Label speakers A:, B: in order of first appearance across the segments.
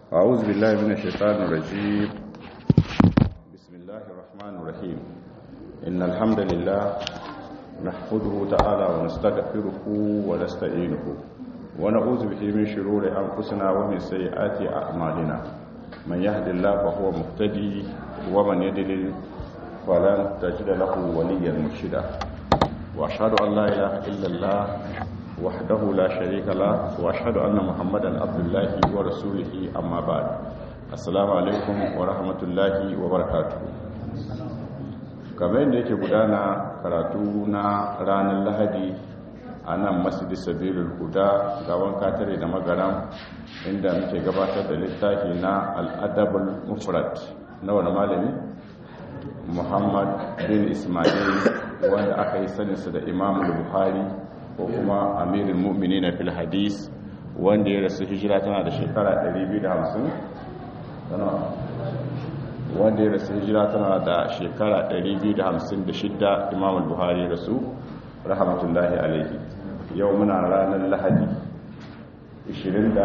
A: أعوذ بالله من الشيطان الرجيم بسم الله الرحمن الرحيم إن الحمد لله نحمده تعالى ونستغفره ونستعينه ونعوذ به من شرور أنفسنا ومن سيئات أعمالنا من يهد الله فهو مهتدي ومن يضلل فلن تجد له وليا مرشدا وأشهد أن لا إله إلا الله وحده لا شريك له واشهد ان محمدا عبد الله ورسوله اما بعد السلام عليكم ورحمه الله وبركاته kamar yadda yake gudana karatu na ranar lahadi a nan masjidi sabilul huda gawan katare da magaram inda muke gabatar da littafi na al'adabul mufrad na wani malami muhammad bin ismail wanda aka yi saninsa da imamul buhari ko kuma amirin mu'mini na fil hadis wanda ya rasu hijira tana da shekara 250 wanda ya rasu hijira tana da shekara 256 imam al-buhari rasu rahmatullahi alaihi yau muna ranar lahadi 21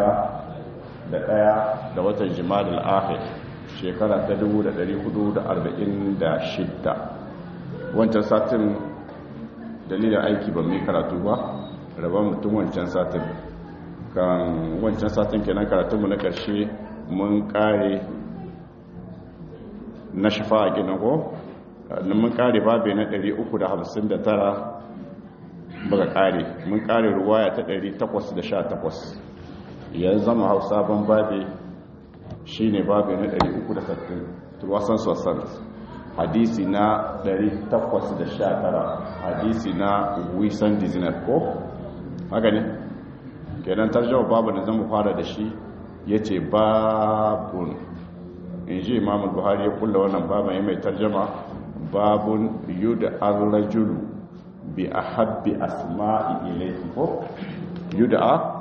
A: da watan jima'a al-akhir shekara ta 1446 wancan satin dalilin aiki ba mai karatu ba raba mutum wancan satin kan wancan satin kenan karatunmu na ƙarshe mun ƙare na shafa a gina ko mun ƙare babe na 359 baka ƙare mun ƙare ruwaya ta 818 yanzu zama hau sabon babe shi ne babe na 360 turwasan sassan hadisi na 819 hadisi na wisan dizinar ko haka ne kenan tarjama babu da zama fara da shi ya ce babun in ji imamul buhari ya kulla wannan babu ya mai tarjama babun yuda arrajulu bi a habbi asma'i ilaihi ko yuda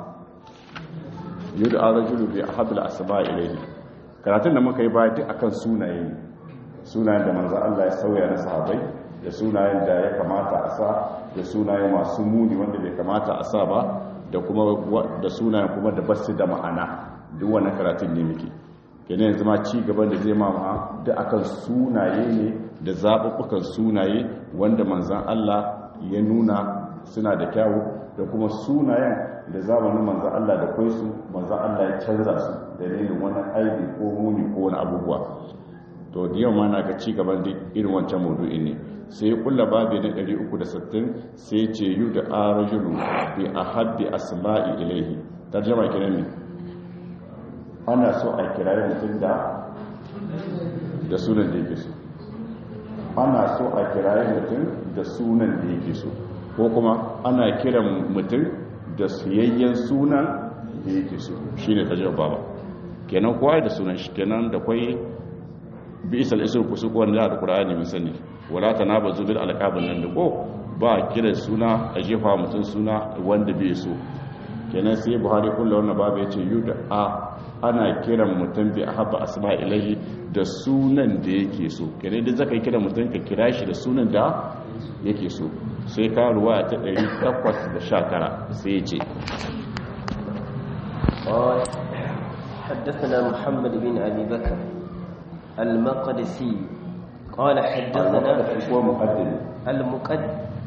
A: arrajulu bi a habbi asma'i ilaihi karatun da muka yi ba duk akan sunaye ne sunayen da manzan Allah ya sauya na sahabai da sunayen da ya kamata a sa da sunayen masu muni wanda bai kamata a sa ba da kuma da sunayen kuma da basu da ma'ana duk wannan karatun ne muke kenan yanzu ma ci gaban da zai mama da akan sunaye ne da zaɓuɓɓukan sunaye wanda manzan Allah ya nuna suna da kyawu da kuma sunayen da zamanin manzan Allah da kwai su manzan Allah ya canza su dalilin wani aibi ko muni ko wani abubuwa to da yau ma na ga ci gaban da irin wancan maudu'in ne sai ya kulla babi na 360 sai ce yu da arajulu bi ahabbi asma'i ilaihi tarjuma kiran ne ana so a kiraye mutum da da sunan da yake so ana so a kiraye mutum da sunan da yake so ko kuma ana kiran mutum da suyayyen sunan da yake so shine tarjuma baba kenan kowa da sunan shi kenan da kwai bisal isr kusuku wanda da qur'ani mun sani wala tanabazu bil alqabin nan da ko ba kira suna a jefa mutun suna wanda bai so kenan sai buhari kullu wannan babu yace yuda a ana kiran mutum bi ahabba asma ilahi da sunan da yake so kenan da zaka kira mutum ka kira shi da sunan da yake so sai ka ruwa ta 819 sai yace
B: حدثنا محمد بن أبي بكر المقدسي قال حدثنا
A: المقدم
B: المقد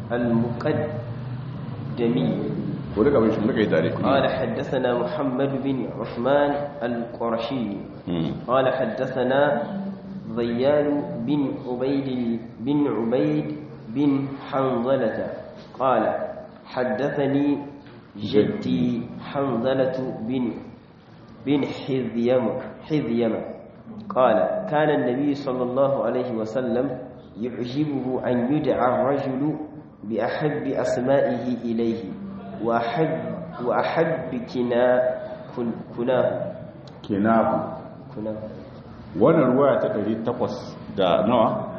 B: المقدمي
A: ولك مش ملك يداري
B: قال حدثنا محمد بن عثمان القرشي قال حدثنا ضيان بن عبيد بن عبيد بن حنظلة قال حدثني جدي حنظلة بن بن حذيم حذيم قال كان النبي صلى الله عليه وسلم يعجبه أن يدعى الرجل بأحب أسمائه إليه وأحب, وأحب كنا كناه
A: كناه
B: كناه
A: wannan ruwaya ta 800 da nawa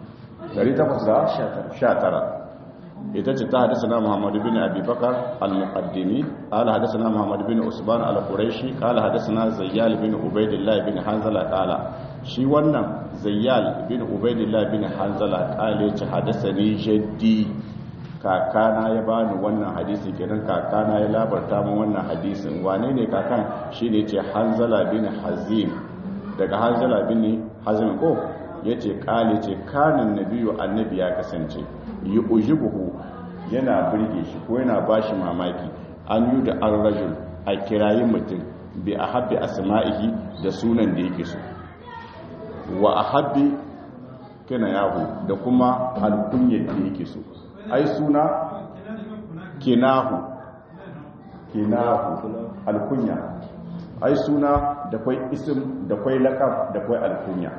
A: 819 ita ce ta hadisa na muhammadu bin abubakar al-muqaddimi ala hadisa na muhammadu bin usman al-quraishi kala hadisa na zayyal bin ubaidillah bin hanzala kala shi wannan zayyal bin ubaidillah bin hanzala kala ya ce hadisa ni jaddi kakana ya bani wannan hadisi kenan kakana ya labarta min wannan hadisin wane ne kakan shine ce hanzala bin hazim daga hanzala bin hazim ko yace kale ce kanin nabiyu annabi ya kasance yujibuhu yana burge shi ko yana bashi mamaki an yi da ar-rajul a kirayi mutum bi ahabbi asma'ihi da sunan da yake so wa ahabbi kana yahu da kuma alkunyar da yake so ai suna kinahu kinahu alkunya ai suna da kwai isim da kwai lakab da kwai alkunya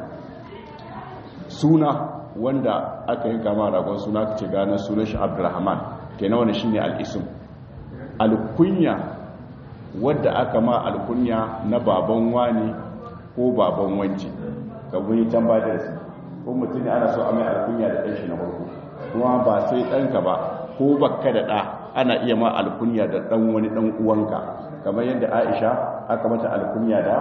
A: suna wanda aka yi kama ragon suna ce gane sunan shi abdurrahman kenan wani shine al-ism alkunya wadda aka ma alkunya na baban wani ko baban wanci ka guni can ba da su ko mutum ne ana so a mai alkunya da ɗan shi na farko kuma ba sai ɗanka ba ko bakka da ɗa ana iya ma alkunya da ɗan wani ɗan uwanka kamar yadda aisha aka mata alkunya da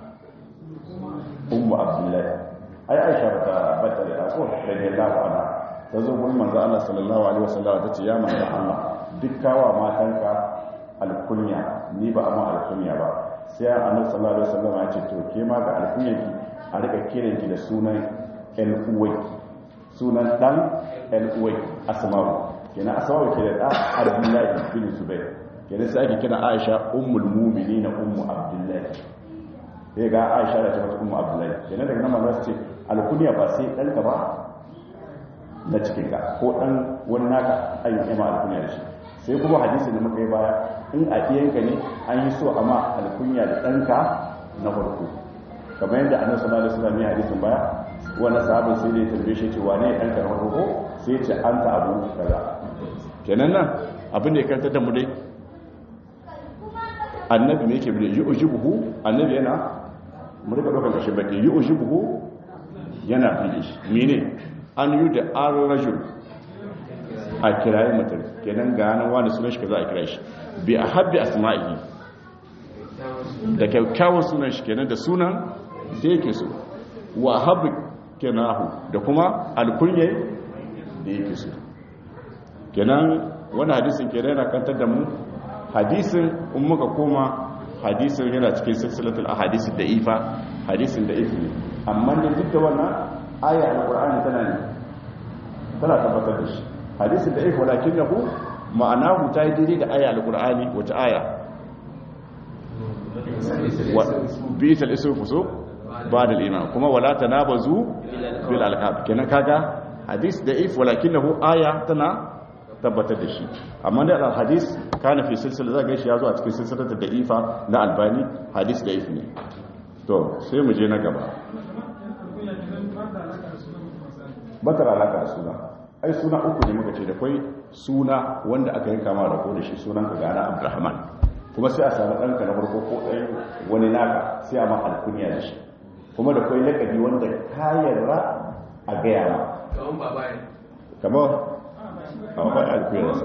A: ummu abdullahi ai aisha bata bata da ko radiyallahu anha ta zo gurin manzo Allah sallallahu alaihi wasallam ta ce ya manzo Allah duk kawa matanka alkunya ni ba amma alkunya ba sai annabi sallallahu alaihi wasallam ya ce to ke ma ga alkunyanki a rika kiranki da sunan ƴan uwanki sunan dan ƴan uwanki asma'u kenan asma'u ke da da abdullahi bin zubair kenan sai ake kira aisha ummul mu'minin ummu abdullahi sai ga aisha da ta mata ummu abdullahi kenan daga nan manzo ce alkunya ba sai ɗanka ba na cikin ka ko dan wani naka ayyuka ma alkunya da shi sai kuma hadisi da muka yi baya in a ɗiyanka ne an yi so a ma alkunya da ɗanka na farko kamar yadda annabi sallallahu alaihi wasallam ya hadisin baya wani sahabin sai da ya tambaye shi ce wane ɗanka na farko sai ya ce an ta abu kaza kenan nan abin da ya karanta da mu dai annabi me yake bude yi ujibuhu annabi yana mu rika dokar kashin baki yi ujibuhu yana fili shi mene an yi da an rajul a kirayi mutum kenan ga nan wani sunan shi ka za a kira shi bi a habbi asma'ihi da kyakkyawan sunan shi kenan da sunan da yake so wa habbi kenahu da kuma alkunye da yake so kenan wani hadisin kenan yana kantar da mu hadisin in muka koma hadisin yana cikin silsilatul ahadisi da ifa hadisin da ifi ne amma da duk da wannan aya alqur'ani tana ne tana tabbatar da shi hadisin da ifi walakinahu ma'anahu ta yi daidai da aya alqur'ani wata aya wa bi'sal ismu fusuq ba'da al-iman kuma wala tanabazu bil alqab kenan kaga hadis da if walakinahu aya tana tabbatar da shi amma da al-hadis kana fi silsila zaga shi yazo a cikin silsilar da ifa na albani hadis da if ne to sai mu je na gaba batar alaka da suna ai suna uku ne muka ce da kwai suna wanda aka yi kama da ko da shi sunan ka gana abdurrahman kuma sai a samu ɗanka na farko ko ɗaya wani naka sai a ma alkuniya da shi kuma da kwai lakabi wanda ka yarda a gaya ma kamar a wani alkuniya da su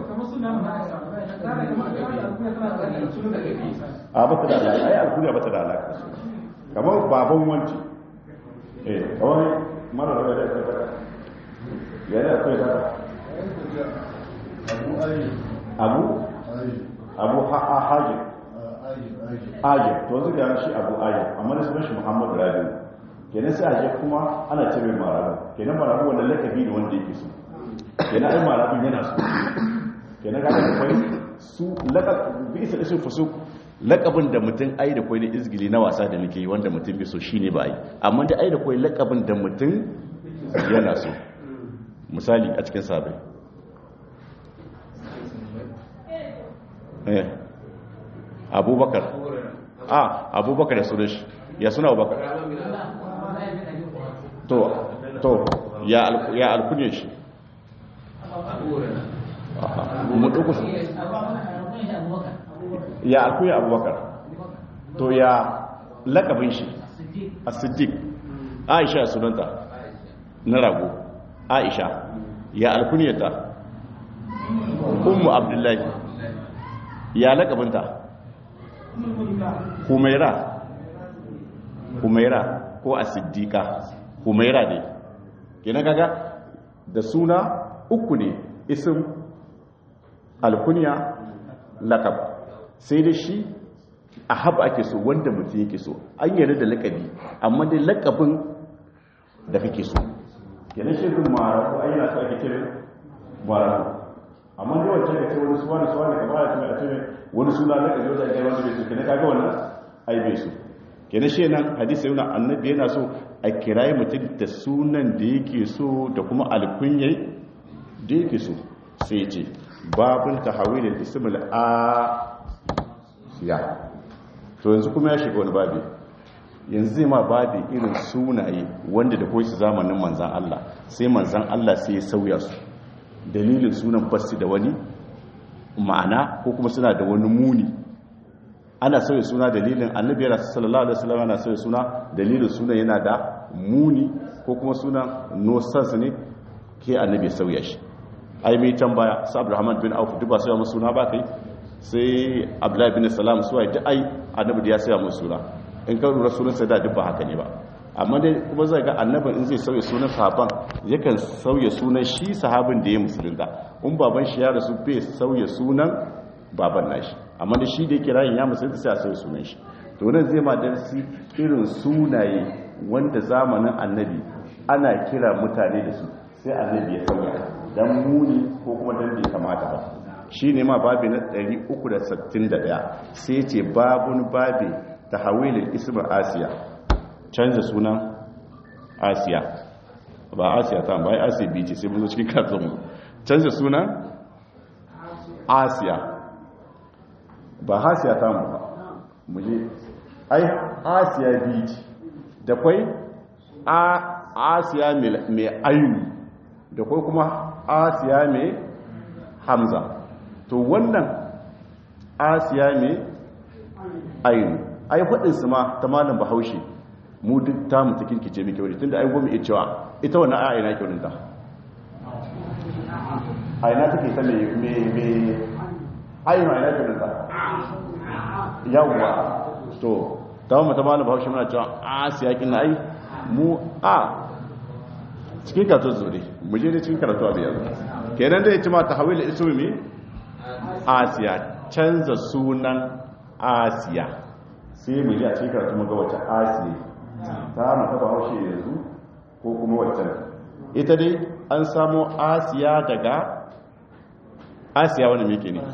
A: a bata da alaƙa ai alkuniya bata da alaƙa da suna kamar baban wanci eh kawai mara da da ta ya da kai da abu abu hajji ajiyar to wanzu ga shi abu ajiyar amma da sunan shi muhammadu rabiu kenan sai ajiyar kuma ana ce mai marabu kenan marabu wanda lakabi da wanda yake so kenan ai marabu yana so kenan ga da kwai su lakab bi isa isin fusuk lakabin da mutum ai da kwai na izgili na wasa da muke yi wanda mutum bai so shine ba ai amma da ai da kwai lakabin da mutum yana so misali a cikin sabai eh abubakar a abubakar da sunan shi ya suna abubakar to to ya alkunye shi mutuku su ya alkunye abubakar to ya lakabin shi a siddiq aisha sunanta na rago aisha ya alkunyata ummu abdullahi ya lakabinta humaira humaira ko a siddika humaira ne gina gaga da suna uku ne isim alkunya lakab sai da shi a haɓa ake so wanda mutum yake so an yarda da lakabi amma dai lakabin da kake so kenan shi kun mara ko ai yana so ake cire mara amma dai wancan ka ce wani suwa ne suwa ne kamar ya tuna a cire wani suna lakabi wanda ake wanda bai so kenan kaga wannan ai bai so kenan shi nan hadisi yana annabi yana so a kirayi mutum da sunan da yake so da kuma alkunyai da yake so sai ce babin tahawilin ismul a ya to yanzu kuma ya shiga wani babi yanzu zai ma babi irin sunaye wanda da koyi su zamanin manzan Allah sai manzan Allah sai ya sauya su dalilin sunan basu da wani ma'ana ko kuma suna da wani muni ana sauya suna dalilin annabi yana sallallahu alaihi wasallam ana sauya suna dalilin sunan yana da muni ko kuma sunan no sense ne ke annabi sauya shi ai mai tambaya sa Abdurrahman bin Auf duk ba sai mu suna ba kai sai Abdullahi bin Salam su ai duk ai annabi da ya sauya mu suna in ka lura sunan sai da duk ba haka ne ba amma dai kuma zai ga annabin in zai sauya sunan sahaban yakan sauya sunan shi sahabin da ya musulunta in baban shi ya rasu bai sauya sunan baban nashi amma da shi da yake rayin ya musulunta sai a sauya sunan shi to nan zai ma darsi irin sunaye wanda zamanin annabi ana kira mutane da su sai annabi ya sauya dan muni ko kuma dan bai kamata ba shi ne ma babi na 361 sai ce babun babi ta hawilin ismar asiya canza sunan asiya ba asiya ta ba asiya biyu ce sai mun zo cikin kartonmu canza sunan asiya ba hasiya ta mu ba muje ai asiya biyu ce da kwai a asiya mai ayu da kwai kuma asiya mai hamza to wannan asiya mai ayu ai faɗinsu ma ta malam bahaushe mu duk ta mu ta kirkice mai kyauri tun da ai goma iya cewa ita wannan aya ina kyaurinta a ina take ta mai mai ayu na ina kyaurinta yawwa to ta mu ta malam bahaushe muna cewa asiya kin ai mu a cikin karatu zuri mu je da cikin karatu a biyar kenan da ya ci ma ta hawila ismi asiya canza sunan asiya sai mu ji a cikin karatu mu ga wace asiya ta mata ba haushe yanzu ko kuma waccan ita dai an samo asiya daga asiya wani meke ne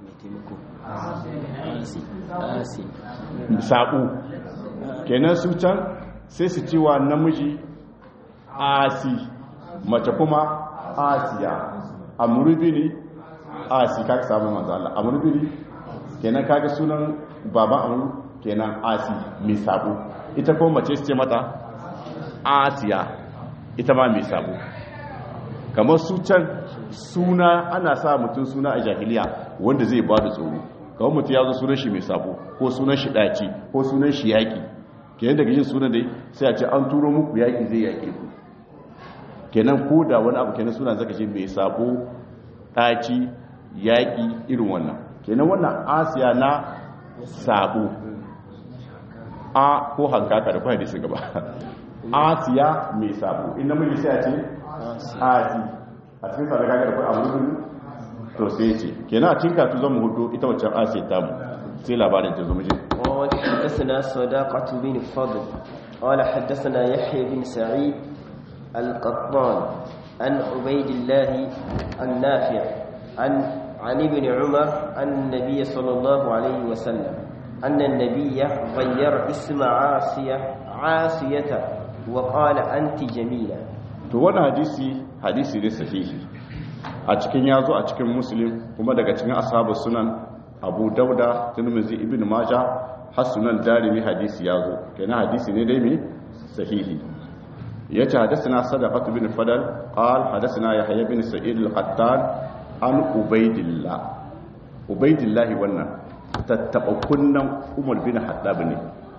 A: saƙo kenan su can sai su ciwa namiji asi mace kuma asiya amurbini asi kaka samun manzala amurbini kenan kaga sunan baban amur kenan asi mai sabo ita kuma mace su ce mata asiya ita ma mai sabo kamar su can suna ana sa mutum suna a jahiliya wanda zai ba da tsoro kamar mutum ya zo sunan shi mai sabo ko sunan shi ɗaci ko sunan shi yaƙi kenan daga yin sunan dai sai a ce an turo muku yaƙi zai yaƙe ku kenan ko da wani abu kenan suna zaka ce mai sabo ɗaci yaƙi irin wannan kenan wannan asiya na sabo a ko hankaka da kwaye da su gaba asiya mai sabo in namiji sai a ce asi a cikin sa da kaga da kwaye abu rubin to sai ce kenan a cikin katu zan hudu ita waccan asiya ta mu sai labarin ta zo muje
B: حدثنا صداقة بن فضل قال حدثنا يحيى بن سعيد القطان عن عبيد الله النافع عن عن ابن عمر عن النبي صلى الله عليه وسلم أن النبي غير اسم عاصية عاصية وقال أنت جميلة
A: to wannan hadisi hadisi ne sahihi a cikin yazo a cikin muslim kuma daga cikin ashabu sunan abu dauda tirmidhi ibn majah hasunan darimi hadisi yazo kenan hadisi ne dai mai sahihi yace hadathana sadaqat bin fadal qal hadathana yahya bin sa'id al-qattan an ubaidillah ubaidillah wannan tattaba kunnan umar bin haddab ne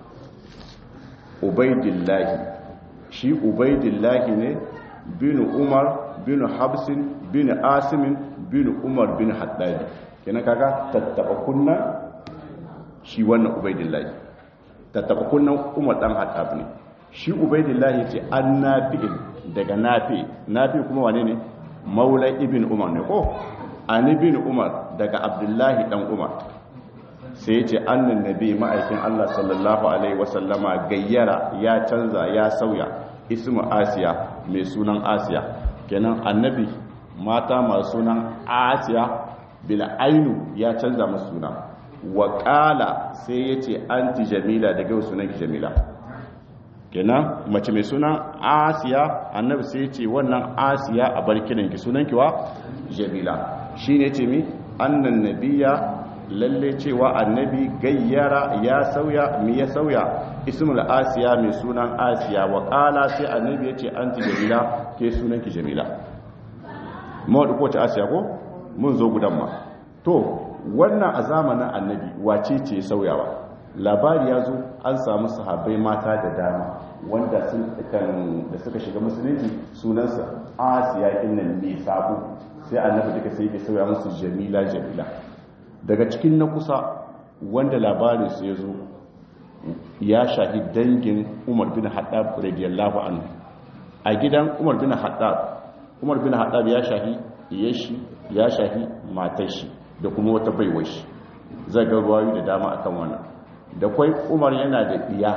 A: ubaidillah shi ubaidillah ne bin umar bin habsin bin asimin bin umar bin haddab kenan kaga tattaba kunnan shi wannan ubaidillah tattaba kunnan umar dan haddab ne shi ubaidillahi ce an nafi'in daga nafi nafi kuma wane ne maula ibn umar ne ko an ibn umar daga abdullahi dan umar sai yace annan nabi ma'aikin Allah sallallahu alaihi wasallama gayyara ya canza ya sauya ismu asiya mai sunan asiya kenan annabi mata masu sunan asiya bil ainu ya canza masu suna wa qala sai yace anti jamila daga sunan ki jamila kenan mace mai sunan asiya annabi sai yace wannan asiya a bar kiran ki sunan ki wa jamila shine yace mi annan nabiyya lalle cewa annabi gayyara ya sauya mi ya sauya ismul asiya mai sunan asiya wa qala sai annabi yace anti jamila ke sunan ki jamila mu ko ta asiya ko mun zo gudan ma to wannan a zamanin annabi wace ce sauyawa labari ya zo an samu sahabbai mata da dama wanda sun da suka shiga musulunci sunansa asiya innan ne sabo sai annabi duka sai ke sauya musu jamila jamila daga cikin na kusa wanda labarin su ya zo ya shahi dangin umar bin haɗab radiyallahu anhu a gidan umar bin haɗab umar bin haɗab ya shahi iyashi ya shahi matashi da kuma wata baiwar shi zai ga ruwayu da dama akan wannan da kwai umar yana da iya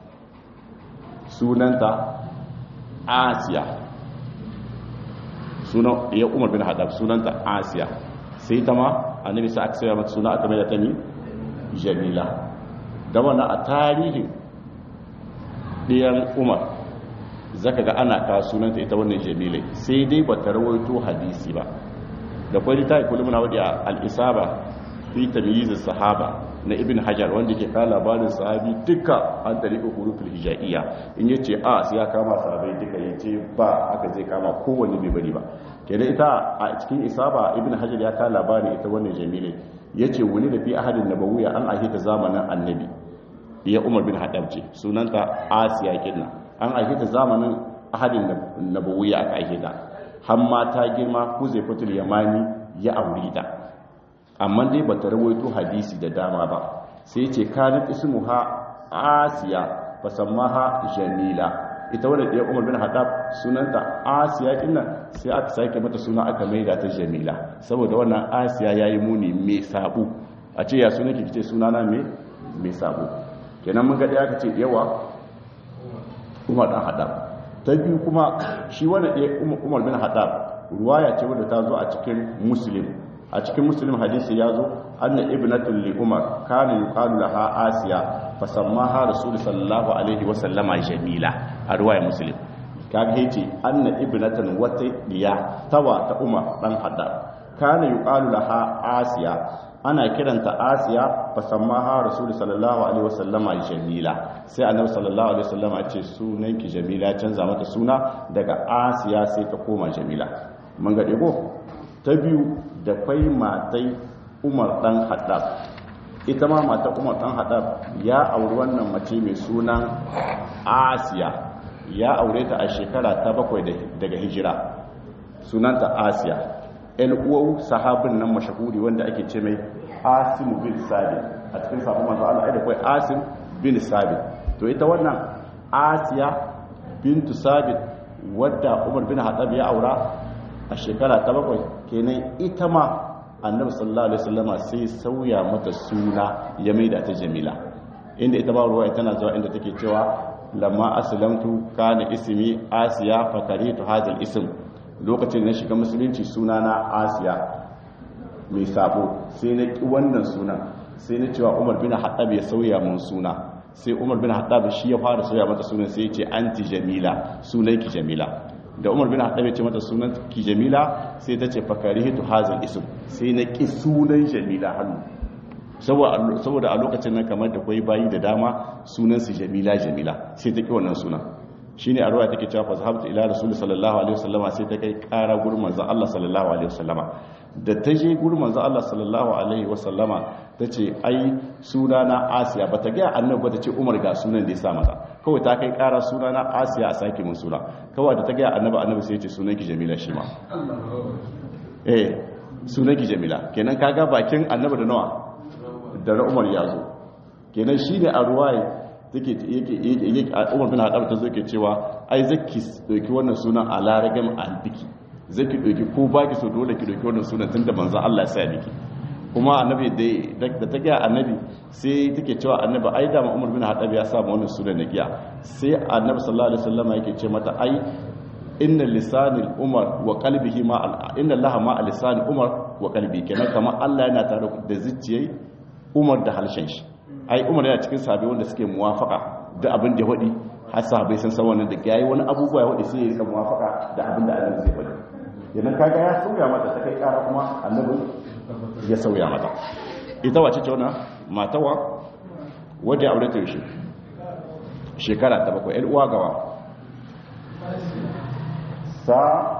A: sunanta asiya sunan iya umar bin haɗab sunanta asiya sai ta ma annabi sa aka saya mata suna aka mai da ta mi jamila da wannan a tarihin ɗiyan umar zaka ga ana ka sunanta ita wannan jamilai sai dai ba ta rawaito hadisi ba da kwari ta ikuli muna wadda al'isaba fi tamyiz sahaba na ibn hajar wanda ke kawo labarin sahabi duka an tariƙa hurufin hijaiya in yace a sai ya kama sahabai duka yace ba aka zai kama kowanne bai bari ba kenan ita a cikin isaba ibn hajar ya kawo labarin ita wannan jamilai yace wani da fi ahadin nabawiyya an ahita zamanin annabi ya umar bin haddab ce sunanta asiya kinna an ahita zamanin ahadin nabawiyya aka ahita har ma ta girma huzaifatul yamani ya aure ta amma dai bata rawaito hadisi da dama ba sai ce kanat ismuha asiya fasammaha jamila ita wadda ɗaya umar bin haɗab sunanta asiya kinnan sai aka sake mata suna aka maida ta jamila saboda wannan asiya ya yi muni mai sabu a ce ya suna ki ce sunana mai sabu kenan mun gaɗe aka ce yawa umar ɗan haɗab ta biyu kuma shi wanda ɗaya umar bin haɗab ruwaya ce wadda ta zo a cikin muslim a cikin muslim hadisi ya zo anna ibnatul li umar kana yuqalu laha asiya fasammaha rasul sallallahu alaihi wa sallama jamila a ruwaya muslim kaga yace anna ibnatan wata diya tawa ta umar dan haddab kana yuqalu laha asiya ana kiranta asiya fasammaha rasul sallallahu alaihi wa sallama jamila sai annabi sallallahu alaihi wa sallama ya ce sunanki jamila canza mata suna daga asiya sai ta koma jamila mun ga dego ta biyu da kwai matai umar dan haddab ita ma matar umar dan haddab ya auri wannan mace mai sunan asiya ya aure ta a shekara ta bakwai daga hijira sunanta asiya el uwau sahabin nan mashahuri wanda ake ce mai asim bin sabi a cikin sabon manzo Allah ai da kwai asim bin sabi to ita wannan asiya bintu sabi wadda umar bin haddab ya aura a shekara ta bakwai kenan ita ma annabi sallallahu alaihi wasallama sai sauya mata suna ya maida ta jamila inda ita ba ruwa tana zuwa inda take cewa lamma aslamtu kana ismi asiya fa karitu hadha ism lokacin na shiga musulunci suna na asiya mai sabo sai na ki wannan suna sai na cewa umar bin haddab ya sauya mun suna sai umar bin haddab shi ya fara sauya mata sunan sai ya ce anti jamila sunanki jamila da umar bin haɗabe ce mata sunan ki jamila sai ta ce fakari hitu hazan isim sai na ƙi sunan jamila hannu saboda a lokacin nan kamar da kwai bayi da dama sunansu jamila jamila sai ta ƙi wannan sunan shi ne a ruwa take cewa fasahabta ila rasulun sallallahu alaihi wasallama sai ta kai ƙara gurin manzan allah sallallahu alaihi wasallama da ta je gurin manzan allah sallallahu alaihi wasallama ta ce ai suna na asiya ba ta gaya annabi ba ta ce umar ga sunan da ya sa mata kawai ta kai kara suna na asiya a sake mun suna kawai da ta gaya annabi annabi sai ya ce sunan ki jamila shi ma eh sunan ki jamila kenan kaga bakin annabi da nawa da na umar ya zo kenan shi ne a ruwaye take yake yake umar bin hadab ta zo ke cewa ai zaki dauki wannan sunan a laragam albiki zai ki ɗauki ko ba ki so dole ki ɗauki wannan sunan tun da manzo Allah ya sa miki kuma annabi da ta gaya annabi sai take cewa annabi ai da Umar bin Haddab ya samu wannan sunan na giya sai annabi sallallahu alaihi wasallam yake ce mata ai inna lisanil umar wa qalbihi ma inna allaha ma lisanil umar wa qalbi kenan kamar Allah yana tare da zuciyai umar da halshen shi ai umar yana cikin sahabbai wanda suke muwafaka da abin da ya wadi har sahabbai sun san wannan da yayi wani abubuwa ya wadi sai ya rika muwafaka da abin da Allah zai wadi kenan kaga ya sauya mata ta kai kara kuma annabi ya sauya mata ita wace ce wannan matawa wadda ya aure ta yaushe shekara ta bakwai ƴan uwa gawa sa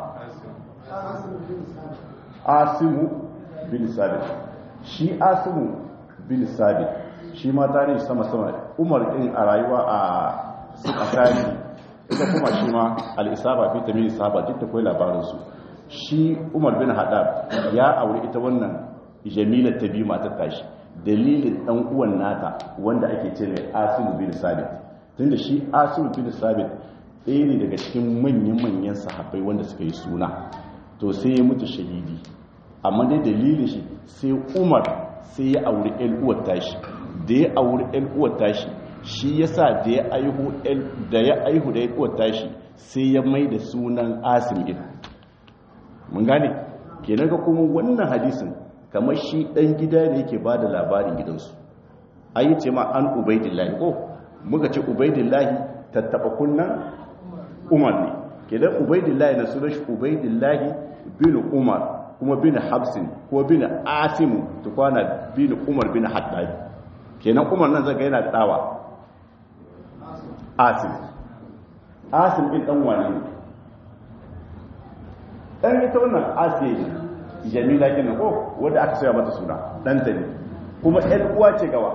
A: asimu bin sabit shi asimu bin sabit shi ma tarihi sama-sama umar din a rayuwa a suka tarihi ita kuma shi ma al'isaba fi tamiri sahaba duk da kwai labarinsu shi umar bin haɗar ya aure ita wannan jamilar ta biyu matar tashi dalilin ɗan uwan nata wanda ake ce mai asimu bin sabit tunda shi asimu bin sabit ɗaya ne daga cikin manyan-manyan sahabbai wanda suka yi suna to sai ya mutu shahidi amma dai dalilin shi sai umar sai ya auri uwar tashi da ya auri uwar tashi shi ya sa da ya aihu da ya aihu da uwar tashi sai ya mai da sunan asim ina mun gane kenan ga kuma wannan hadisin kamar shi ɗan gida ne yake ba da labarin gidansu ayi ce ma an ubaidillahi ko muka ce ubaidillahi tattaɓa kunnan umar ne kenan ubaidillahi na sunan shi ubaidillahi bin umar kuma bin habsin ko bin asimu tukwana bin umar bin haddadi kenan umar nan zaga yana dawa asim asim din dan wani ne dan ita wannan asiye jamila kenan ko wanda aka saya mata suna dan ta ne kuma ɗan uwa ce gawa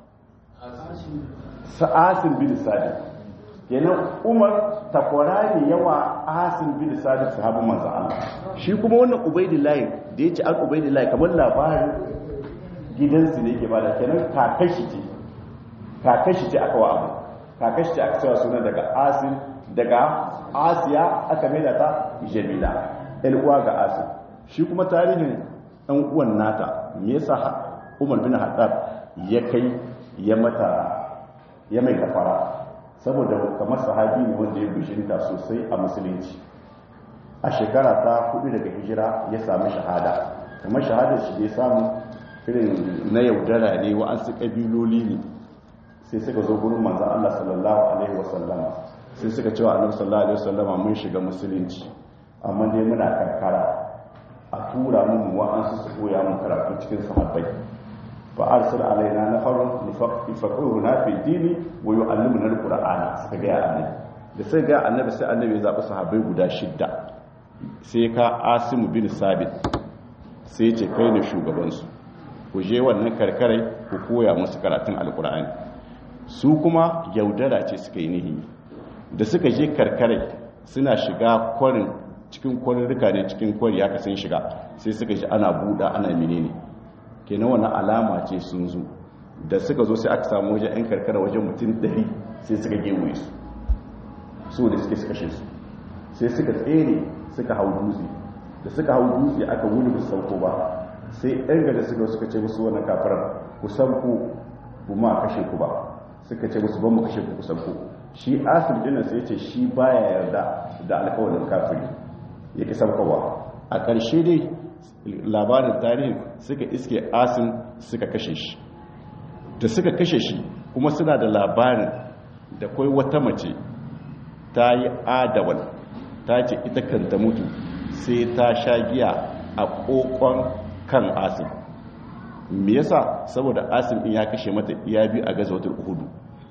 A: sa asim bin sadiq kenan umar takwara ne yawa asin bin sadiq sahabin manzo Allah shi kuma wannan ubaidillahi da yace an ubaidillahi kamar labarin gidansu ne yake bada kenan kakashi ce kakashi ce aka wa abu kakashi ce aka cewa suna daga asin daga asiya aka maida ta jamila ɗan uwa ga asin shi kuma tarihin ɗan uwan nata me yasa umar bin haddad ya kai ya mata ya mai kafara saboda kamar sahabi ne wanda ya bishinta sosai a musulunci a shekara ta hudu daga hijira ya sami shahada kamar shahadar shi da ya samu irin na yaudara ne wa'ansu ƙabiloli ne sai suka zo gurin manzan Allah sallallahu alaihi wasallama sai suka cewa annabi sallallahu alaihi wasallama mun shiga musulunci amma dai muna karkara a tura mun wa'ansu su koya mun karatu cikin sahabbai فأرسل علينا نفر يفقهنا في الدين ويعلمنا القرآن suka ga annabi da sai ga annabi sai annabi ya zabi sahabbai guda shidda sai ka Asim bin Sabit sai ya ce kai ne shugaban su ku je wannan karkarai ku koya musu karatun alqur'ani su kuma yaudara ce suka yi nihi da suka je karkarai suna shiga kwarin cikin kwarirrika ne cikin kwari haka sun shiga sai suka ji ana buɗa ana menene kenan wani alama ce sun zo da suka zo sai aka samu wajen 'yan karkara wajen mutum 100 sai suka gewaye su su da suke suka su sai suka tsere suka hau dutse da suka hau dutse aka wuni musu sauko ba sai 'yan gada suka suka ce musu wannan kafirar ku sauko ku ma kashe ku ba suka ce musu ban mu kashe ku ku sauko shi asir dinan sai ce shi baya yarda da alkawarin kafiri ya ki saukowa a ƙarshe dai labarin tarihin suka iske asin suka kashe shi da suka kashe shi kuma suna da labarin da kwai wata mace ta yi adawal ta ce ita kanta mutu sai ta sha giya a kokon kan asin me yasa saboda asin din ya kashe mata iya biyu a gazawatul uhudu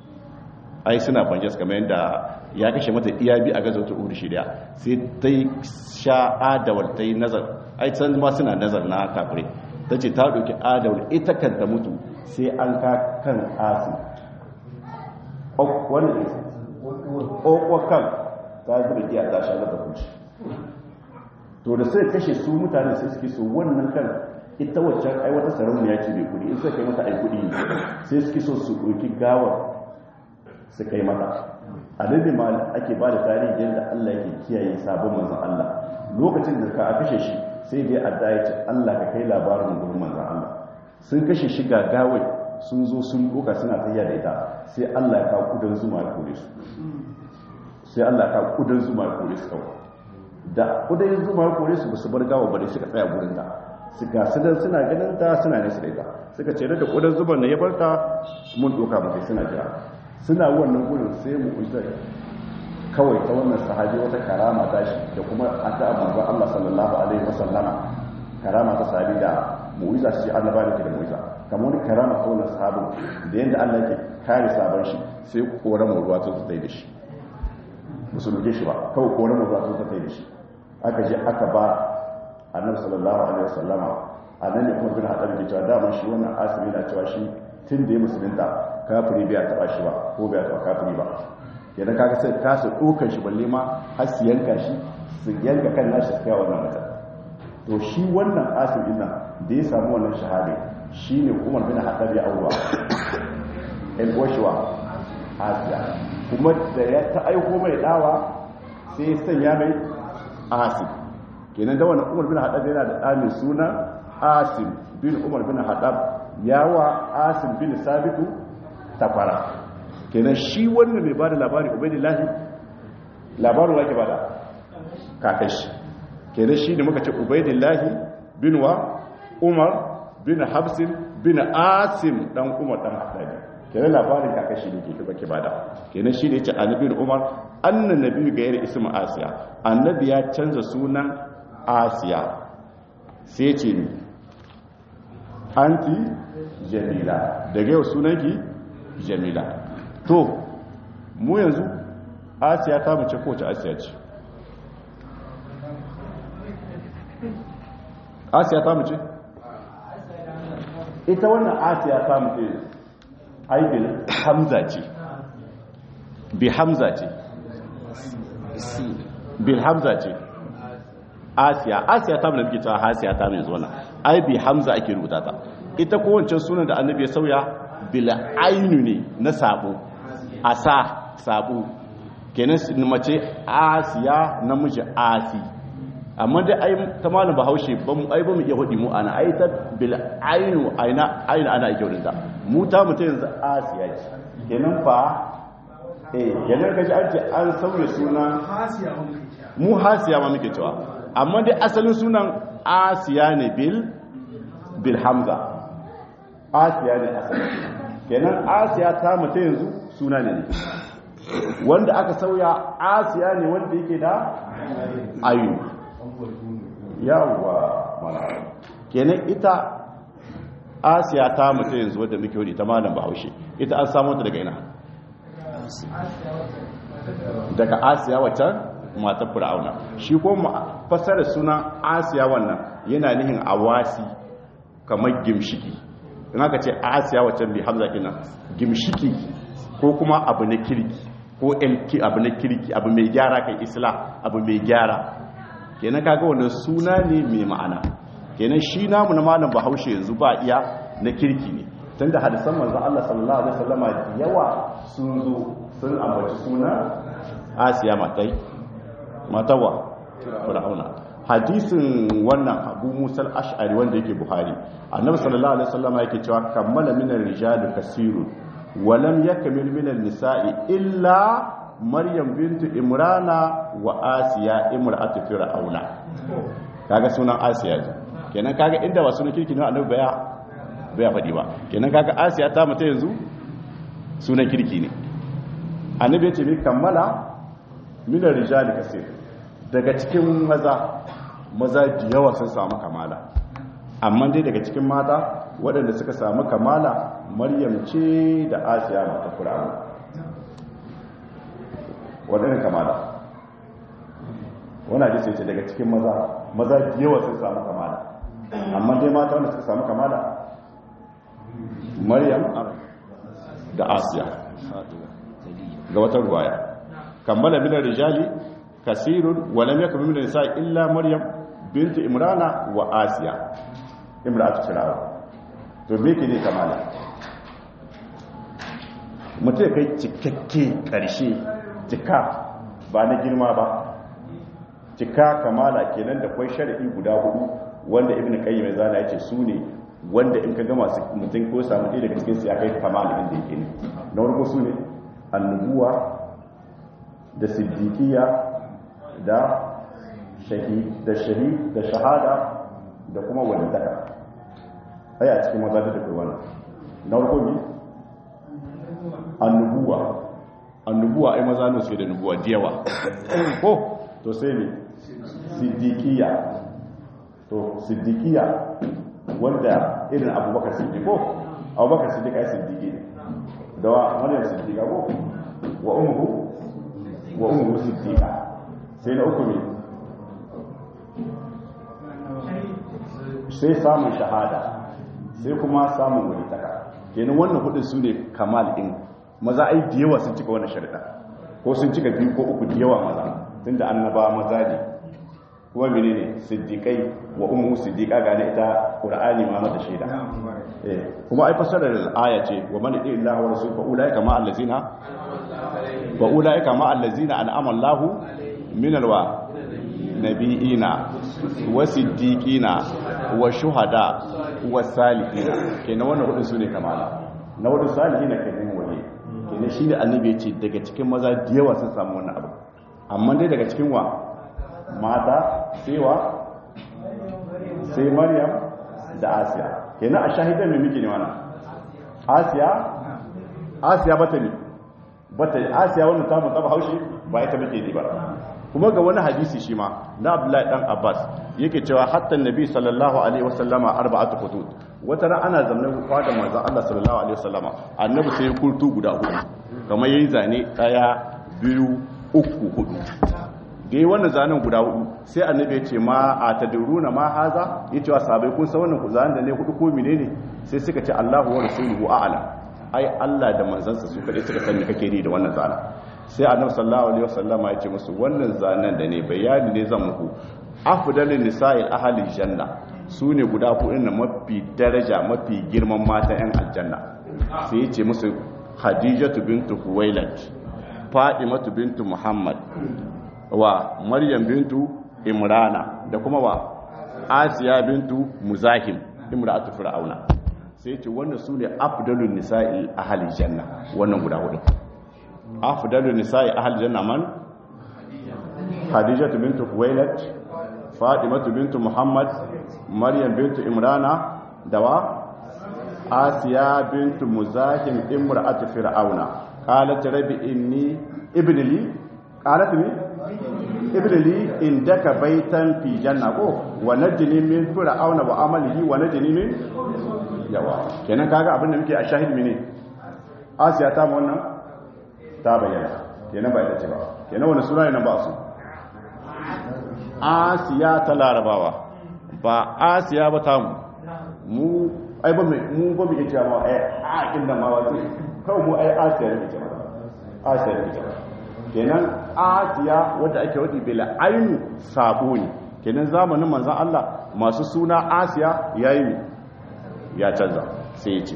A: ai suna banjas kamar yadda ya kashe mata iya biyu a gazawatul uhudu shirya sai ta sha adawal ta yi nazar ai can ma suna nazar na kafirai ta ce ta ɗauki adawar ita kanta mutu sai an ka kan asu wanda ne ƙwaƙwakan ta zuba giya ta sha zaba kuci to da sai kashe su mutane sai suke so wannan kan ita waccan ai wata sarauniya ce mai kudi in suka kai mata ai kudi sai suke so su ɗauki gawar suka yi mata annabi ma ake ba da tarihi yadda Allah yake kiyaye sabon manzon Allah lokacin da ka kashe shi sai dai adda ya ce Allah ka kai labarin gurin manzon Allah sun kashe shi gagawai sun zo sun doka suna tafiya da ita sai Allah ya kawo kudan zuma ya kore su sai Allah ya kawo kudan zuma ya kore su kawai da kudan zuma ya kore su ba su bar gawa ba dai suka tsaya gurin ta suka sudan suna ganin ta suna nesa da ita suka ce da kudan zuban na ya bar ta mun doka mu kai suna jira suna wannan gurin sai mu uzar kawai ta wannan sahabi wata karama ta shi da kuma addu'a manzon Allah sallallahu alaihi wasallama karama ta sahabi da mu'iza shi annaba da ke da mu'iza kamar wani karama ta wannan sahabin da yanda Allah yake kare sabon shi sai koran mu ruwa ta tsaye da shi musulunci shi ba kawai koran mu ruwa ta tsaye da shi aka je aka ba annabi sallallahu alaihi wasallama annabi ne kuma bin hadari ke cewa dama shi wannan asimi na cewa shi tun da ya musulunta kafiri bai taba shi ba ko bai taba kafiri ba idan kaga sai ka su dokar shi balle ma har su yanka shi su yanka kan nashi su kai wannan mutum to shi wannan asir din nan da ya samu wannan shahada shine Umar bin Khattab ya aura el washwa asiya kuma da ya ta aiko mai dawa sai ya sanya mai asim kenan da wannan Umar bin Khattab yana da ɗani suna asim bin Umar bin Khattab yawa asim bin sabitu tafara kenan shi wannan mai bada labari ubaidillahi labarin wake bada kakashi kenan shi ne muka ce ubaidillahi bin wa umar bin habsin bin asim dan umar dan haɗari kenan labarin kakashi ne ke baki bada kenan shi ne ya ce annabi umar annan nabi ga yare ismu asiya annabi ya canza sunan asiya sai ce ni anti jamila daga yau sunanki jamila to mu yanzu asiya ta mace kowace asiya ce asiya ta mace ita wannan asiya ta mace aibin hamza ce bi hamza ce bil hamza ce asiya asiya ta mace ta hasiya ta mai zuwa ai bi hamza ake rubuta ta ita kowace sunan da annabi ya sauya bil ainu ne na sabo asa sabo kenan mace asiya namiji asi amma dai ai ta malam bahaushe ba mu ai ba mu iya hudi mu ana ai ta bil ainu aina aina ana ake hudin ta mu ta mutum yanzu asiya ce kenan fa eh kenan kaji an ce an sauya suna mu hasiya ma muke cewa amma dai asalin sunan asiya ne bil bil hamza asiya ne asalin kenan asiya ta mutum yanzu suna ne ne wanda aka sauya asiya ne wanda yake da ayu yawwa mana kenan ita asiya ta mutu yanzu wadda muke wani ta malam bahaushe ita an samu ta daga ina daga asiya waccan matar fir'auna shi ko fasarar suna asiya wannan yana nihin awasi kamar gimshiki in aka ce asiya waccan bi hamza kinan gimshiki ko kuma abu na kirki ko abu na kirki abu mai gyara kai isla abu mai gyara kenan kaga wannan suna ne mai ma'ana kenan shi namu na malam bahaushe yanzu ba iya na kirki ne tunda hadisan manzon Allah sallallahu alaihi wasallama yawa sun zo sun ambaci suna Asiya matai matawa Fir'auna hadisin wannan Abu Musa al-Ash'ari wanda yake Buhari annabi sallallahu alaihi wasallama yake cewa kammala minar rijali kasirun walam yakmil minal nisa'i illa maryam bintu imrana wa asiya imra'atu fir'auna kaga sunan asiya ce kenan kaga inda ba sunan kirki ne annabi baya baya fadi ba kenan kaga asiya ta mata yanzu sunan kirki ne annabi ya ce mi kammala min rijali kasir daga cikin maza maza da yawa sun samu kamala amma dai daga cikin mata waɗanda suka samu kamala maryam ce da asiya mata fir'auna waɗanda kamala wani hadisi ce daga cikin maza maza yawa sun samu kamala amma dai mata wanda suka samu kamala maryam da asiya ga wata ruwaya kammala minar rijali kasirun walam yakun minar nisa illa maryam bintu imrana wa asiya imratu firawa to me ke ne kamala mutum ya kai cikakke karshe cika ba na girma ba cika kamala kenan da kwai shari'i guda hudu wanda ibn qayyim ya zana yace su ne wanda in ka gama su mutum ko samu ɗaya daga cikin su ya kai kamala inda yake ne na farko su ne annubuwa da siddiqiyya da shahid da shahid da shahada da kuma walidaka ai a cikin maza da kai wannan na farko ne annubuwa annubuwa ai maza ne su da nubuwa da yawa ko to sai ne siddiqiyya to siddiqiyya wanda irin abubakar siddiqo abubakar siddiq ai siddiqi ne da wa maryam siddiqa ko wa ummuhu wa ummuhu siddiqa sai na uku ne sai samun shahada sai kuma samun walitaka kenan wannan hudun su ne kamal din maza ai da yawa sun cika wannan sharida ko sun cika biyu ko uku da yawa maza tunda annaba maza ne kuma menene siddiqai wa ummu siddiqa ga ne ita qur'ani ma mata shaida eh kuma ai fasarar aya ce wa man yuti illahi wa rasulahu fa ulaika ma allazina wa ulaika ma allazina an'ama Allahu min alwa nabiyina wa siddiqina wa shuhada wa salihina kenan wannan hudun sune kamala na hudu salihina kenan wali kenan shine annabi ya ce daga cikin maza da yawa sun samu wannan abu amma dai daga cikin wa mata sewa sai maryam da asiya kenan a shahidan mai miki ne wannan asiya asiya bata ne bata asiya wannan ta mun taba haushi ba ita muke ne ba kuma ga wani hadisi shi ma na abdullahi dan abbas yake cewa hatta nabi sallallahu alaihi wasallama arba'atu hudud wata ran ana zamanin fada manzon Allah sallallahu alaihi wasallama annabi sai kurtu guda hudu kamar yayin zane daya biyu uku hudu dai wannan zanen guda hudu sai annabi ya ce ma a tadruna ma haza yace wa sahabbai kun san wannan zanen da ne hudu ko menene sai suka ce Allahu wa rasuluhu a'lam ai Allah da manzansa su kadai suka sani kake ni da wannan zanen sai annabi sallallahu alaihi wasallama ya ce musu wannan zanen da ne bayani ne zan muku afdalin nisa'il ahli janna su ne guda hudu na mafi daraja mafi girman mata yan aljanna sai ya ce musu khadijatu bintu huwailad fadimatu bintu muhammad wa maryam bintu imrana da kuma wa asiya bintu muzahim imratu fir'auna sai ce wannan su ne afdalun nisa'i ahli janna wannan guda hudu afdalun nisa'i ahli janna man khadijatu bintu huwailad fatimatu bintu muhammad maryam bintu imrana da wa asiya bintu muzahim imratu fir'auna qalat rabbi inni ibni li qalat li ibni li indaka baytan fi janna ko wa najini min fir'auna wa amalihi wa najini min yawa kenan kaga abin da muke a shahid mene asiya ta mu wannan ta bayyana kenan ba ita ce ba kenan wani sura ne nan ba su asiya ta larabawa ba asiya ba ta mu mu ai ba mu ba mu iya cewa ma ai a kin da ma wato kawai mu ai asiya ne ce ma asiya ne ce kenan asiya wanda ake wadi bila ainu sabo ne kenan zamanin manzon Allah masu suna asiya yayi ya canza sai ya ce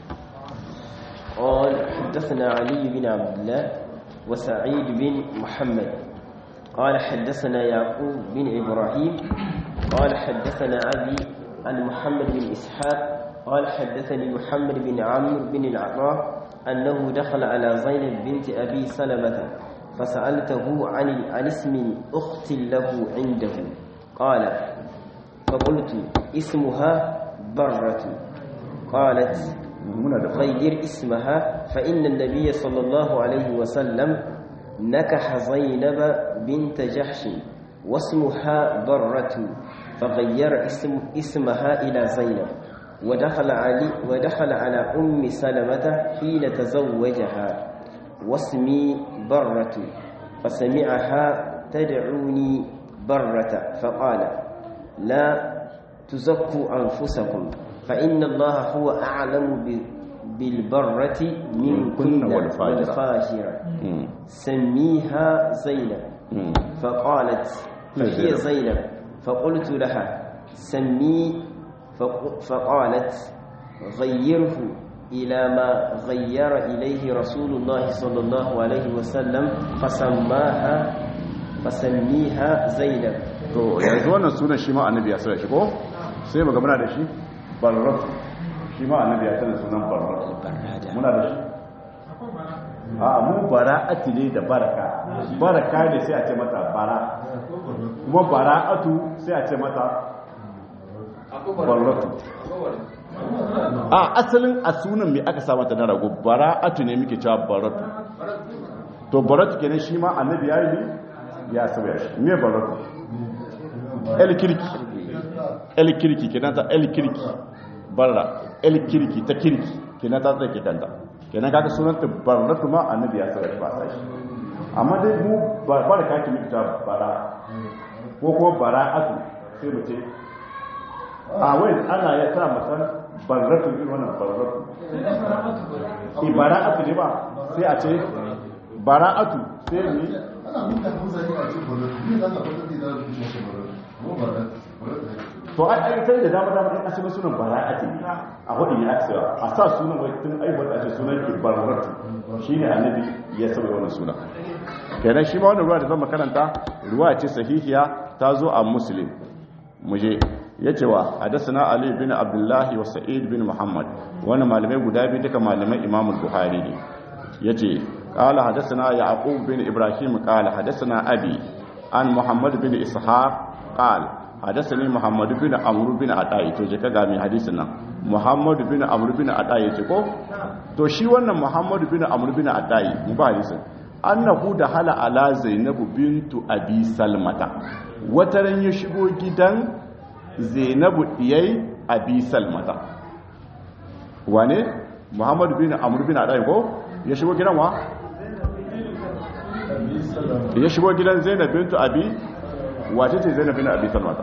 B: قال حدثنا علي بن عبد الله وسعيد بن محمد قال حدثنا يعقوب بن إبراهيم قال حدثنا أبي عن محمد بن إسحاق قال حدثني محمد بن عمرو بن العطاء أنه دخل على زينب بنت أبي سلمة فسألته عن عن اسم أخت له عنده قال فقلت اسمها برة قالت غير اسمها فإن النبي صلى الله عليه وسلم نكح زينب بنت جحش واسمها برة فغير اسم اسمها إلى زينب ودخل علي ودخل على أم سلمة حين تزوجها واسمي برة فسمعها تدعوني برة فقال لا تزكوا أنفسكم فإن الله هو أعلم بالبرة منكن والفاجرة سميها زينب فقالت فهي زينب فقلت لها سمي فقالت غيره إلى ما غير إليه رسول الله صلى الله عليه وسلم فسماها فسميها زينب
A: to yanzu wannan sunan shi ma annabi ya sa shi ko sai mu muna da shi barratu shi ma annabi ya sanar sunan barratu muna da shi a mu bara'ati ne da baraka baraka ne sai a ce mata bara kuma bara'atu sai a ce mata barratu a asalin a sunan mai aka sa mata na rago bara'atu ne muke cewa baratu to baratu kenan shi ma annabi ya yi ya sauya shi me baratu el kirki el kirki kenan ta el kirki barra el kirki ta kirki kenan ta tsake kanta kenan kaga sunan ta barratu ma annabi ya sauya shi ba sai amma dai mu baraka ki muke ta bara ko kuma bara'atu sai mu ce a wai ana ya sa musan barratu irin wannan barratu ibara'atu ne ba sai a ce bara'atu sai ne to ai ai sai da dama dama in asali sunan bara'ati a hudu ya aksa a sa sunan wai tun aiwar da ake sunan ki barratu shine annabi ya saba wannan suna kenan shi ma wannan ruwa da zan makaranta ruwa ce sahihiya ta zo a muslim muje ya ce wa hadasana ali bin abdullahi wa sa'id bin muhammad wani malamai guda biyu duka malamai imamul buhari ne ya ce kala hadasana yaqub bin ibrahim kala hadasana abi an muhammad bin ishaq kala hadasani muhammad bin amr bin adai to je ka ga mai hadisin nan muhammad bin amr bin adai ce ko to shi wannan muhammad bin amr bin adai mu ba hadisin annahu da hala ala zainabu bintu abi salmata wataran ya shigo gidan zainabu diyai abi salmata wane muhammadu bin amur bin adai ko ya shigo gidan wa ya shigo gidan zainab bintu abi wace ce zainab bin abi salmata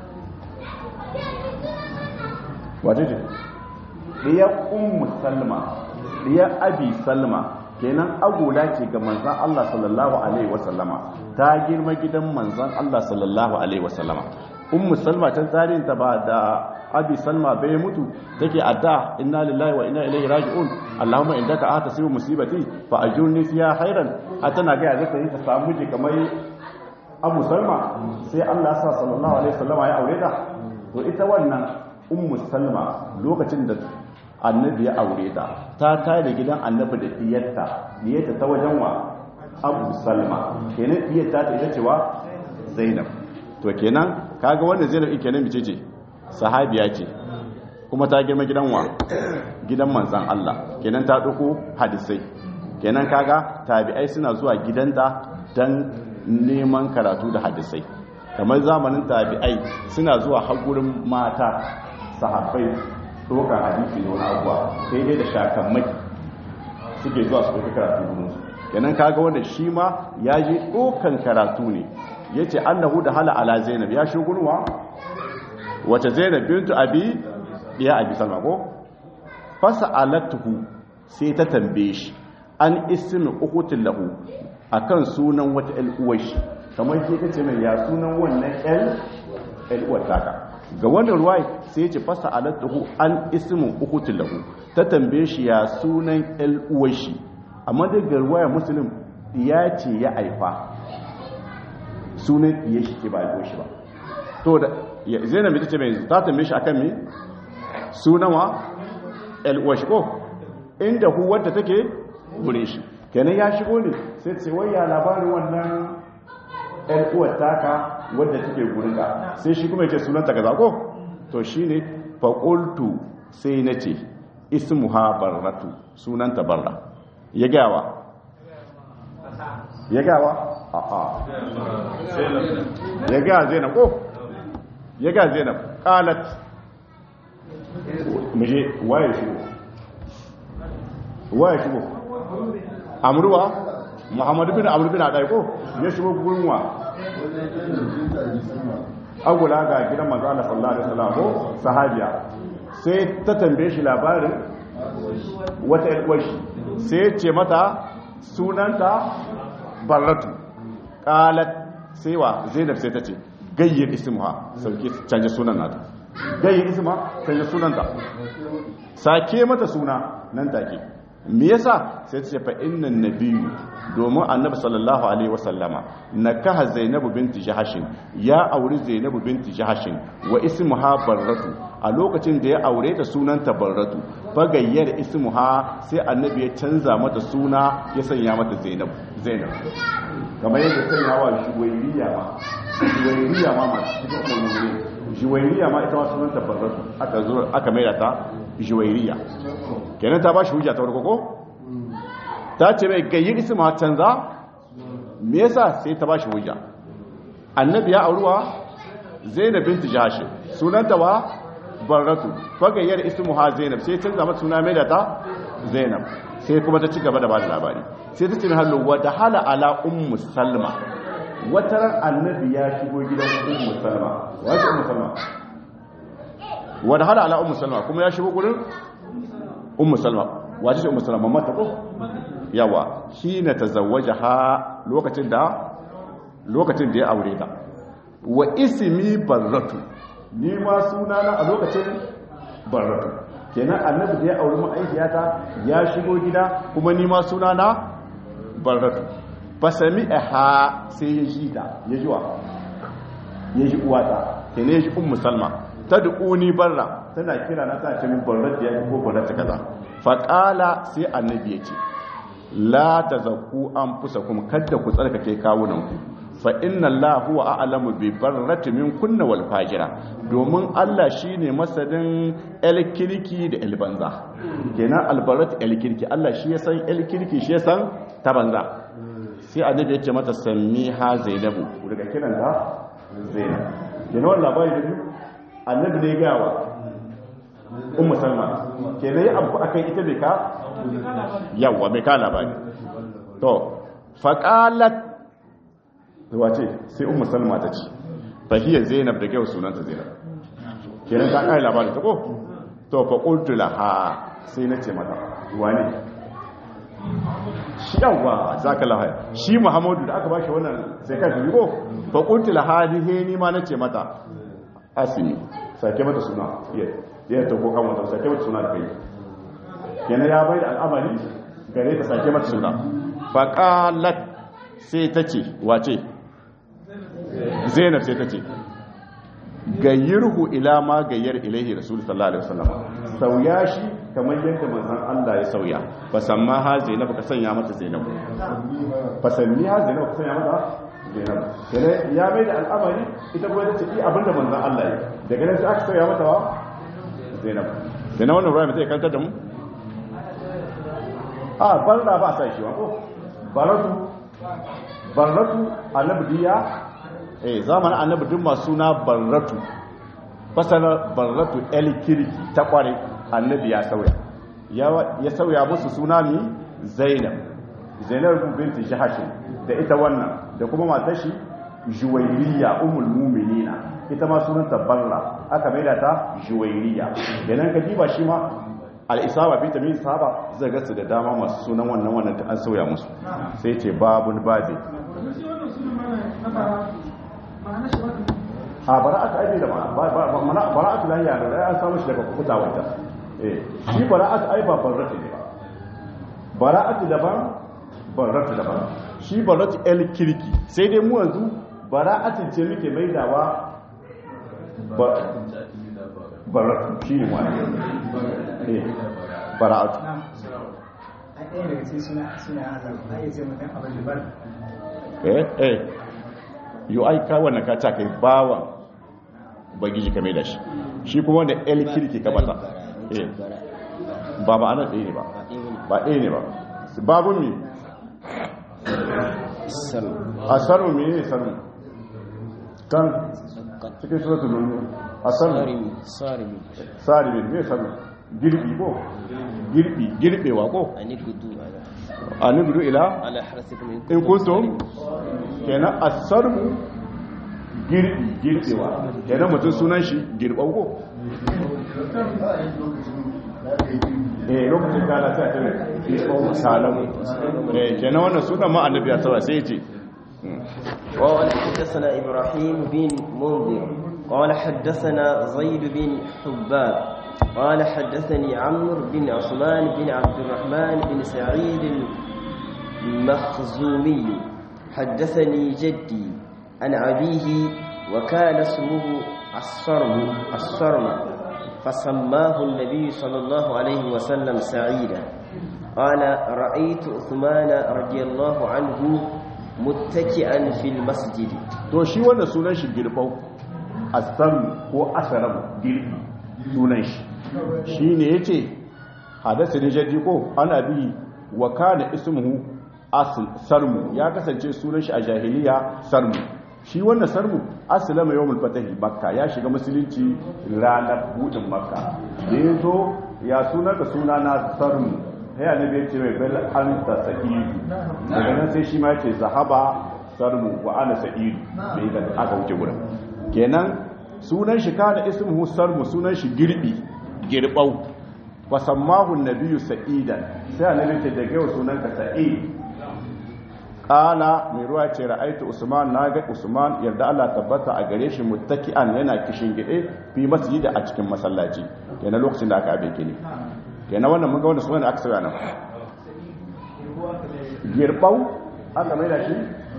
A: wace ce diya ummu salma diya abi salma kenan agola ce ga manzan Allah sallallahu alaihi wasallama ta girma gidan manzan Allah sallallahu alaihi wasallama ummu salma ta tarihin ta ba da abi salma bai mutu take adda inna lillahi wa inna ilaihi raji'un allahumma indaka atasibu musibati fa ajurni fiha khairan atana ga zata yi ta samu ji kamar abu salma sai Allah sa sallallahu alaihi wasallama ya aure ta to ita wannan ummu salma lokacin da annabi ya aure ta ta tare gidan annabi da diyarta diyarta ta wajen wa abu salma kenan diyarta ta ita cewa zainab to kenan kaga wannan zainab kenan bice ce sahabiya ce kuma ta girma gidan wa gidan manzan Allah kenan ta duku hadisai kenan kaga tabi'ai suna zuwa gidanta dan neman karatu da hadisai kamar zamanin tabi'ai suna zuwa hagurin mata sahabbai dokan hadisi ne wani abuwa sai dai da shakamai suke zuwa su ɗauki karatu gudunsu kenan kaga wanda shi ma ya je dokan karatu ne ya ce annahu da hala ala zainab ya shi gurwa wace zainab bintu abi ya abi salma ko fasa alatuhu sai ta tambaye shi an ismi ukutin lahu akan sunan wata ƴan shi kamar ke ta ce mai ya sunan wannan ƴan uwar taka ga wannan ruwai sai ce fasa alatuhu an ismi ukutin lahu ta tambaye shi ya sunan ƴan shi amma daga ruwaya muslim ya ce ya aifa sunan iya shi ke ba a shi ba to da zainab ita ce mai ta tambaye shi akan me sunawa el ko inda hu wadda take gure shi kenan ya shigo ne sai ce wai ya labarin wannan el uwar taka wadda take gurin ka sai shi kuma ya ce sunanta kaza ko to shine fa qultu sai nace ismuha barratu sunanta barra ya gawa ya gawa a'a ya ga zainab ko ya ga zainab qalat muje waye shigo waye shigo amruwa muhammad bin amr bin adai ko ya shigo gurin wa agula ga gidan manzo Allah sallallahu alaihi wasallam ko sahabiya sai ta tambaye shi labarin wata ilwashi sai ce mata sunanta barratu qalat sai wa zainab sai ta ce gayyar ismuha sauke canje sunan nata gayyar isma canje sunanta sake mata suna nan take me yasa sai ta ce fa innan nabiyyu domin annabi sallallahu alaihi wasallama nakaha zainabu binti jahashin ya auri zainabu binti jahashin wa ismuha barratu a lokacin da ya aure ta sunanta barratu bagayyar ismuha sai annabi ya canza mata suna ya sanya mata zainab zainab kamar yadda sanya wa shuwairiya ma shuwairiya ma ma cikin umarni shuwairiya ma ita ma sunanta barratu aka zo aka maida ta shuwairiya kenan ta ba shi hujja ta farko ko ta ce mai gayyar isma canza me yasa sai ta ba shi hujja annabi ya auruwa zainab binti jahsh sunanta wa barratu fagayyar ismuha zainab sai canza mata suna mai da ta zainab sai kuma ta ci gaba da ba da labari sai ta ce mai hallo wa hala ala ummu salma wata ran annabi ya shigo gidan ummu salma wace ummu salma wa hala ala ummu salma kuma ya shigo gurin ummu salma wace ce ummu salma mata ko yawa hina tazawwajaha lokacin da lokacin da ya aure ta wa ismi barratu ni ma sunana a lokacin barratu kenan annabi da ya auri ma'aikiyata ya shigo gida kuma ni ma sunana barratu fasami aha sai ya ji ta ya ji wa ya ji uwata kenan ya ji ummu salma ta duƙuni barra tana kira na ta ce min barratu ya ko barratu kaza faƙala sai annabi ya ce la tazakku anfusakum kadda ku tsarkake kawunanku fa inna Allah huwa a'lamu bi barrati min kunna wal fajira domin Allah shine masadin el kirki da el banza kenan al barrat el kirki Allah shi ya san el kirki shi ya san ta banza sai annabi ya ce mata sammiha zainabu daga kiran ta zainab kenan wannan labari da biyu annabi ne ga wa ummu salma kenan ya abu akan ita bai ka yawa mai ka labari to faqalat wace sai ummu salma ta ce fahiya zainab da kyau sunanta zainab kenan ta kai labarin ta ko to fa qultu laha sai na ce mata wane shi yawa zaka laha shi muhammadu da aka bashi wannan sai ka shi ko fa qultu laha ni ni ma nace mata asimi sake mata suna iya ya ta ko kan wata sake mata suna da kai kenan ya bai da al'amari gare ta sake mata suna fa qalat sai ta ce wace zainab sai ta ce gayyirhu ila ma gayyar ilaihi rasul sallallahu alaihi wasallam sauya shi kamar yadda manzon Allah ya sauya fa samma ha zainab ka sanya mata zainab fa sanni ha zainab ka sanya mata zainab kene ya mai da al'amari ita kuma ta ce i abinda manzon Allah ya daga nan sai aka sauya mata wa zainab kene wannan ruwa mai kanta da mu a barra ba sai shi wa ko baratu barratu annabiya eh zamanin annabi duk masu suna barratu fasara barratu el kirki ta kware annabi ya sauya ya sauya musu suna ne zainab zainab binti jahashin da ita wannan da kuma matar shi juwairiya ummul mu'minina ita ma sunanta barra aka maida ta juwairiya kenan ka diba shi ma al'isaba fi tamin sahaba zai gasu da dama masu sunan wannan wannan ta an sauya musu sai ce babun babi a bara'atu aibe da bara'atu da yaro da an samu shi daga kukuta wata shi bara'atu ai ba barratu ne ba bara'atu daban barratu daban shi barratu el kirki sai dai mu yanzu bara'atu ce muke maidawa barratu shi ne wani eh bara'atu eh eh yau ai ka wannan ka ta kai bawan bagiji ka mai da shi shi kuma wanda el kirki ka bata eh ba ba ana ɗaya ne ba ba ɗaya ne ba babun mi a sarmu mi ne sarmu kan cikin suratul nunu a sarmu sarimi me sarmu girbi ko girbi girbewa ko a nugudu ila in kuntum kenan asarmu girbi girbewa kenan mutum sunan shi girbau ko eh lokacin da Allah ta tare girbau salamu eh kenan wannan sunan ma annabi ya tsara sai ya ce
B: قال حدثنا إبراهيم بن منذر قال حدثنا زيد بن حباب قال حدثني عمرو بن عثمان بن عبد الرحمن بن سعيد المخزومي حدثني جدي عن أبيه وكان اسمه الصرم الصرم فسماه النبي صلى الله عليه وسلم سعيدا قال رأيت عثمان رضي الله عنه متكئا في المسجد
A: to shi wannan sunan shi girbau asam ko asaram girbi sunan shi shine yace hadasa ne jadi ko ana bi wa kana ismuhu asl sarmu ya kasance sunan shi a jahiliya sarmu shi wannan sarmu aslama yawmul fatahi makka ya shiga musulunci ranar budin makka da yazo ya sunan ka suna na sarmu sai annabi ya ce mai bal anta sa'idu daga nan sai shi ma yace zahaba sarmu wa ana sa'idu sai da aka wuce gurin kenan sunan shi kana ismuhu sarmu sunan shi girbi girbau wa sammahu nabiyyu sa'idan sai annabi ce daga yau sunan ka sa'id kala mai ruwa ce ra'aitu usman naga usman yarda Allah tabbata a gare shi muttaki'an yana kishin gide fi masjidi a cikin masallaci kenan lokacin da aka abe kini kenan wannan mun ga wannan sunan aka saba nan girbau aka mai da shi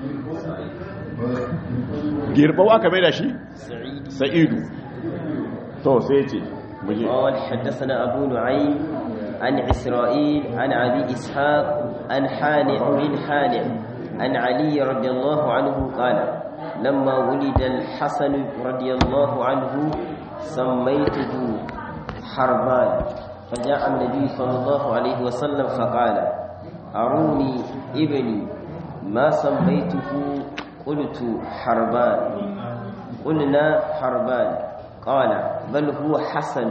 A: girbau aka mai da shi
B: سعيد
A: sa'idu to sai ce muje
B: قال حدثنا أبو نعيم عن إسرائيل عن أبي إسحاق عن حانع بن حانع عن علي رضي الله عنه قال لما ولد الحسن رضي الله عنه سميته حربان فجاء النبي صلى الله عليه وسلم فقال أروني ابني ما سميته قلت حربان قلنا حربان قال بل هو حسن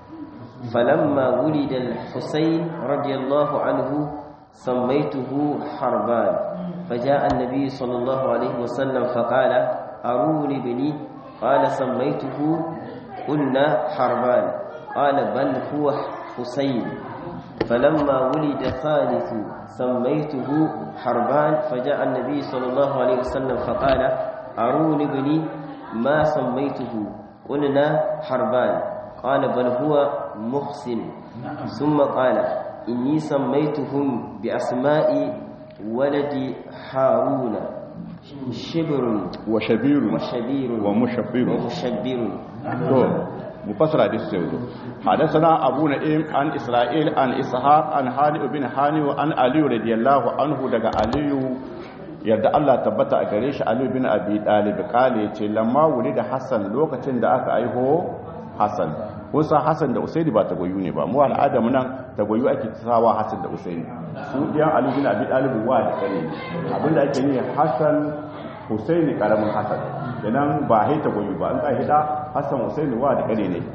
B: فلما ولد الحسين رضي الله عنه سميته حربان فجاء النبي صلى الله عليه وسلم فقال أروني بني قال سميته قلنا حربان قال بل هو حسين فلما ولد ثالث سميته حربان فجاء النبي صلى الله عليه وسلم فقال أروني بني ما سميته قلنا حربان قال بل هو محسن ثم قال إني سميتهم بأسماء ولد هارون شبر
A: wa shabiru
B: وشبير
A: wa mushabbiru
B: ومشبر
A: to mufassara da su yanzu hadathana abu na'im an isra'il an ishaq an hani ibn hani wa an ali radiyallahu anhu daga aliyu yadda Allah tabbata a gare shi ali bin abi talib kale yace lamma da hasan lokacin da aka aiho hasan kusa hasan da usaini ba ta goyu ne ba mu al'ada mu nan ta goyu ake tsawa hasan da usaini su diyan ali bin abi talib wa da kare abinda ake ne hasan husaini karamin hasan kenan ba haita goyi ba an ka hida hasan husaini wa da kare ne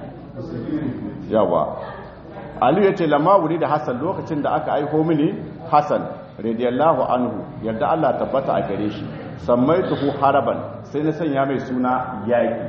A: yawa ali yace lamma wuri da hasan lokacin da aka aiko mini hasan radiyallahu anhu yadda Allah tabbata a gare shi sammaituhu haraban sai na sanya mai suna yaki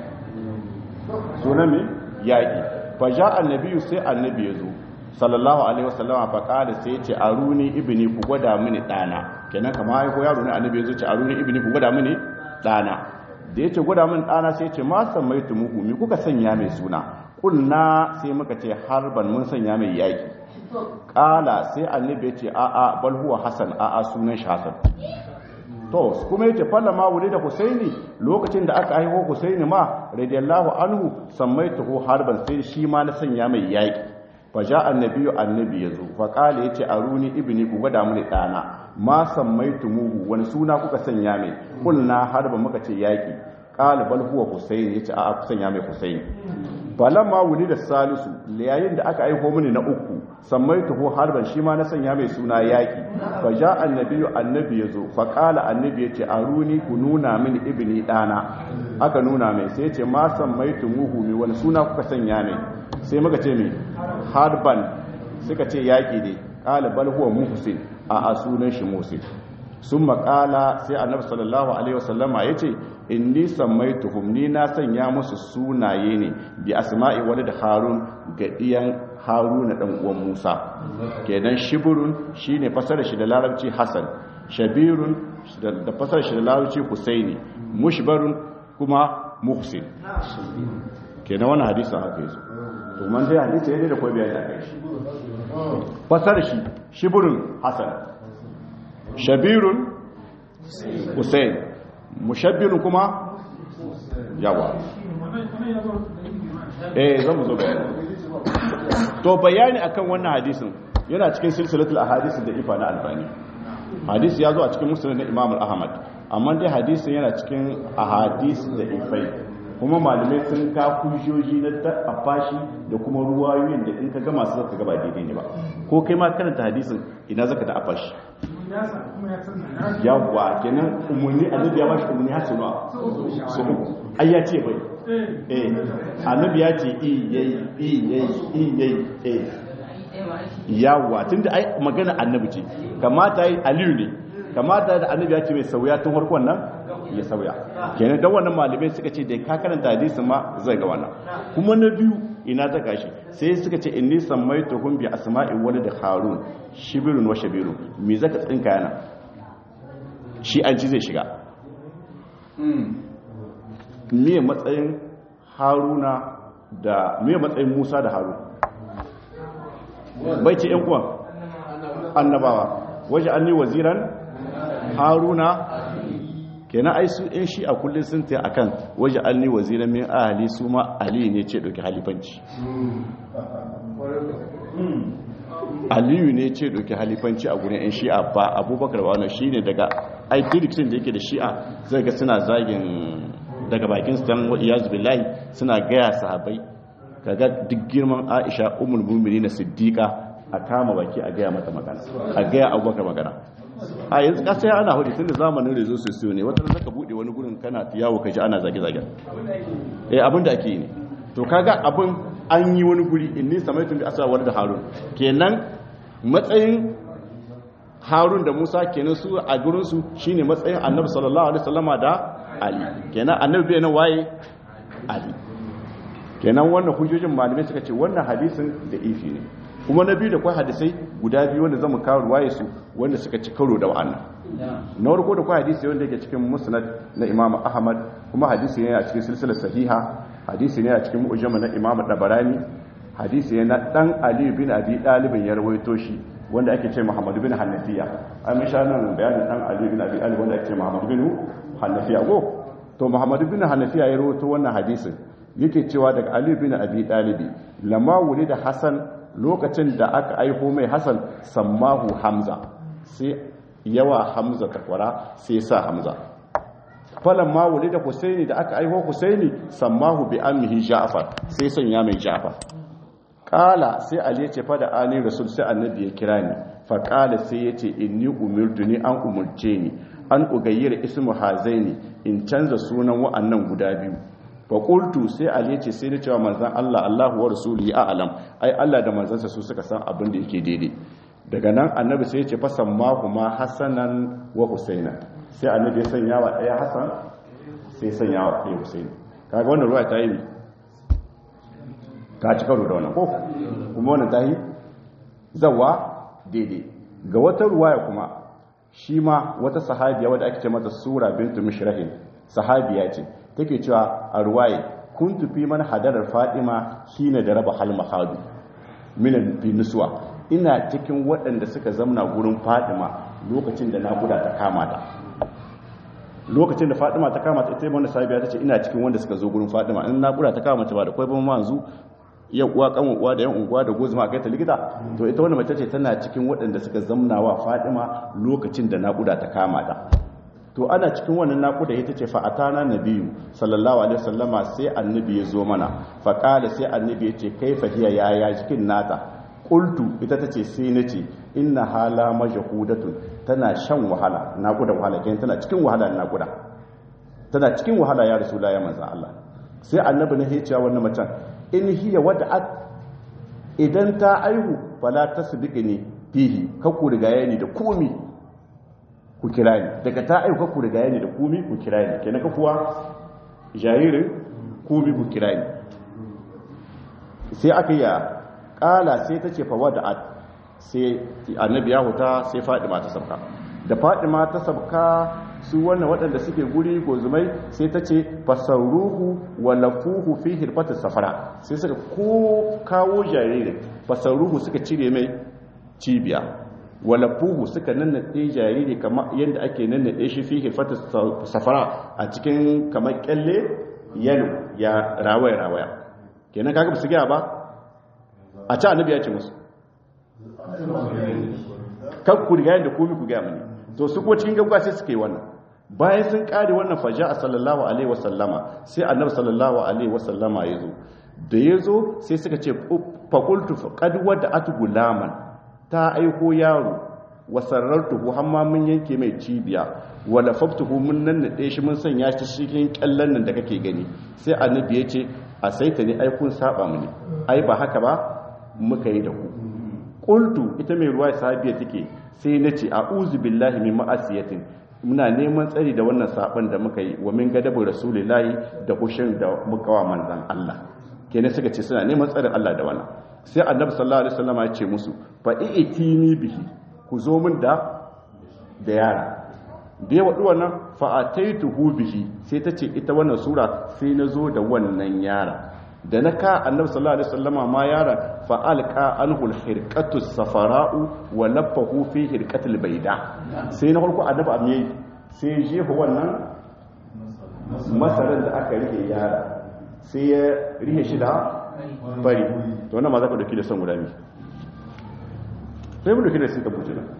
A: suna mai yaki fa ja annabi sai annabi yazo sallallahu alaihi wasallama fa qala sai yace aruni ibni ku gwada mini dana kenan kamar ai ko yaro ne annabi yazo ce aruni ibni ku gwada mini dana da yace gwada mini dana sai yace ma sammaitu muhu mi kuka sanya mai suna kulna sai muka ce harban mun sanya mai yaki kala sai annabi yace a a bal huwa hasan a a sunan shi hasan to kuma yace falla ma wuri da husaini lokacin da aka haihu husaini ma radiyallahu anhu sammaituhu harban sai shi ma na sanya mai yaki faja annabiyu annabi yazo fa kale yace aruni ibni ku gwada mini dana ma sammaitumuhu wani suna kuka sanya mai kulna harba muka ce yaki qala bal huwa husayn yace a ku sanya mai husayn falamma wuli da salisu yayin da aka aiko mini na uku sammaituhu harban shi ma na sanya mai suna yaki faja annabiyu annabi yazo fa qala annabi yace aruni ku nuna mini ibni dana aka nuna mai sai yace ma sammaitumuhu mi wani suna kuka sanya mai sai muka ce mai harban suka ce yaƙi ne ƙala bal huwa muhsin a a sunan shi muhsin sun maƙala sai annabi sallallahu alaihi wasallama ya ce inni sammaituhum ni na sanya musu sunaye ne bi asma'i wani da harun ga iyan haruna dan uwan musa kenan shiburun shine fasara shi da larabci hasan shabirun da fasara shi da larabci husaini mushbarun kuma muhsin kenan wannan hadisin haka yazo to man dai hadisi ne da koyi bayani akai shi fasar shi shibrun hasan shabirun husayn mushabbirun kuma yawa eh zan mu zo bayani to bayani akan wannan hadisin yana cikin silsilatul ahadith da ifa na albani hadisi ya zo a cikin musnad na imam ahmad amma dai hadisin yana cikin ahadith da ifai kuma malamai sun ka kujoji na afashi da kuma ruwayoyin da in ka gama su zaka gaba daidai ne ba ko kai ma karanta hadisin ina zaka da afashi yawwa kenan umarni annabi ya bashi umarni har sunuwa su uku ai ya ce bai eh annabi ya ce i yayi i yayi i yayi eh yawwa tunda ai magana annabi ce kamata yi aliyu ne kamata da annabi ya ce mai sauya tun farkon nan ya sauya kenan dan wannan malamai suka ce da ka karanta hadisin ma zai ga wannan kuma na biyu ina ta gashi sai suka ce inni sammaituhum bi asma'i walid harun shibirun wa shabirun me zaka tsinka yana shi an ci zai shiga me matsayin haruna da me matsayin musa da harun bai ce yan uwan annabawa waje an ni waziran haruna kenan ai su in shi a kullum sun ta akan waje an ni waziran min ahali su ma ali ne ce ɗauki halifanci aliyu ne ce ɗauki halifanci a gurin yan shi'a ba abubakar ba shi ne daga ai diriksin da yake da shi'a zai ga suna zagin daga bakin su dan iyazu billahi suna gaya sahabbai kaga duk girman aisha umul mu'minin siddiqa a kama baki a gaya mata magana a gaya abubakar magana a yanzu kasa ya ana hudu tunda zamanin rezo sosiyo ne wata zaka bude wani gurin kana yawo kaji ana zage-zage eh abin da ake yi ne to kaga abin an yi wani guri inni samaitun bi asra wani da harun kenan matsayin harun da musa kenan su a gurin su shine matsayin annabi sallallahu alaihi wasallama da ali kenan annabi bai nan waye ali kenan wannan hujjojin malamai suka ce wannan hadisin da ifi ne kuma na biyu da kwai hadisai guda biyu wanda zamu kawo ruwaye su wanda suka ci karo da wa'annan na farko da kwai hadisi wanda yake cikin musnad na imam ahmad kuma hadisi ne a cikin silsilar sahiha hadisi ne a cikin mu'jama na imam dabarani hadisi ne na dan ali bin abi dalib ya rawaito shi wanda ake ce muhammad bin hanafiya an mi shanan bayanin dan ali bin abi dalib wanda ake ce muhammad bin hanafiya go to muhammad bin hanafiya ya rawaito wannan hadisin yake cewa daga ali bin abi dalib lamma wulida hasan lokacin da aka aiho mai hassan sammahu hamza sai yawa hamza takwara sai sa hamza falon ma wuli da husaini da aka aiho husaini sammahu bi amihi ja'far sai sanya mai ja'far kala sai ali ce fa da ani rasul sai annabi ya kira ni fa kala sai yace inni umirtu ni an umurce ni an ugayyira ismu hazaini in canza sunan wa'annan guda biyu faƙultu sai ali ce sai da cewa manzan Allah Allahu wa rasuli ya alam ai Allah da manzansa su suka san abin da yake daidai daga nan annabi sai ya ce fasan ma kuma hasanan wa husaina sai annabi ya sanya wa ɗaya hasan sai sanya wa ɗaya husaini kaga wannan ruwa ta yi ka ci karo da wannan ko kuma wannan ta yi zawa daidai ga wata ruwaya kuma shi ma wata sahabiya wadda ake ce mata sura bintu mishrahin sahabiya ce take cewa a ruwaye kun tufi man hadarar fadima shine da raba hal mahadu minan binusuwa ina cikin waɗanda suka zamna gurin fadima lokacin da naƙuda ta kama ta lokacin da fadima ta kama ta ita wanda sabiya ta ce ina cikin wanda suka zo gurin fadima in naƙuda ta kama ta ba da kwai ban manzu ya uwa kan uwa da yan unguwa da gozuma kai ta likita to ita wanda mace ce tana cikin waɗanda suka zamna wa fadima lokacin da naƙuda ta kama ta to ana cikin wannan naƙuda ita ce fa'atana nabiyu sallallahu alaihi wasallama sai annabi ya zo mana faƙala sai annabi ya ce kai fahiya yaya cikin nata qultu ita tace sai nace inna hala majhudatun tana shan wahala naƙuda wahala kenan tana cikin wahala naƙuda tana cikin wahala ya rasulullahi manzon Allah sai annabi ne ya ce wannan macen in hiya wada'at idan ta aihu fala tasbiqni fihi kakku riga yani da komi ku kira ni daga ta aika ku riga ne da kumi ku kira ni kenan ka kuwa jaririn kumi ku kira ni sai aka yi kala sai ta ce fawa da sai annabi ya huta sai fadima ta sabka da fadima ta sabka su wannan waɗanda suke guri gozumai sai ta ce fasarruhu wa lafuhu fi hirfatin safara sai suka ko kawo jaririn fasarruhu suka cire mai cibiya wa lafuhu suka nannaɗe jariri kamar yadda ake nannaɗe shi fi hirfatin safara a cikin kamar kyalle yalo ya rawaya rawaya kenan kaga su gaya ba a ci annabi ya ce musu kan ku riga yadda komi ku gaya mani to su ko cikin gaggawa sai suka yi wannan bayan sun kare wannan faja a sallallahu alaihi wasallama sai annabi sallallahu alaihi wasallama ya zo da ya zo sai suka ce fakultu qad wada'at gulaman ta aiko yaro wa sarartuhu hamma mun yanke mai cibiya wa lafaftuhu mun nannade shi mun sanya shi cikin kyallan nan da kake gani sai annabi ya ce a saita ne ai kun saba mu ne ai ba haka ba muka yi da ku qultu ita mai ruwa sahabiya take sai nace a'udhu billahi min ma'asiyatin muna neman tsari da wannan saban da muka yi wa min gadabu rasulillahi da kushin da muka wa manzan Allah kenan suka ce suna neman tsarin Allah da wannan sai annabi sallallahu alaihi wasallam ya ce musu fa i'tini bihi ku zo min da da yara da ya wadu wannan fa ataituhu bihi sai ta ce ita wannan sura sai na zo da wannan yara da na ka annabi sallallahu alaihi wasallama ma yara fa alqa anhu alhirqatu safara'u wa lafahu fi hirqatil bayda sai na farko annabi amiye sai jefa wannan masaran da aka rike yara sai ya rihe shi da bari to wannan ma za ka dauki da son guda mi sai mu dauki da sun tabbata nan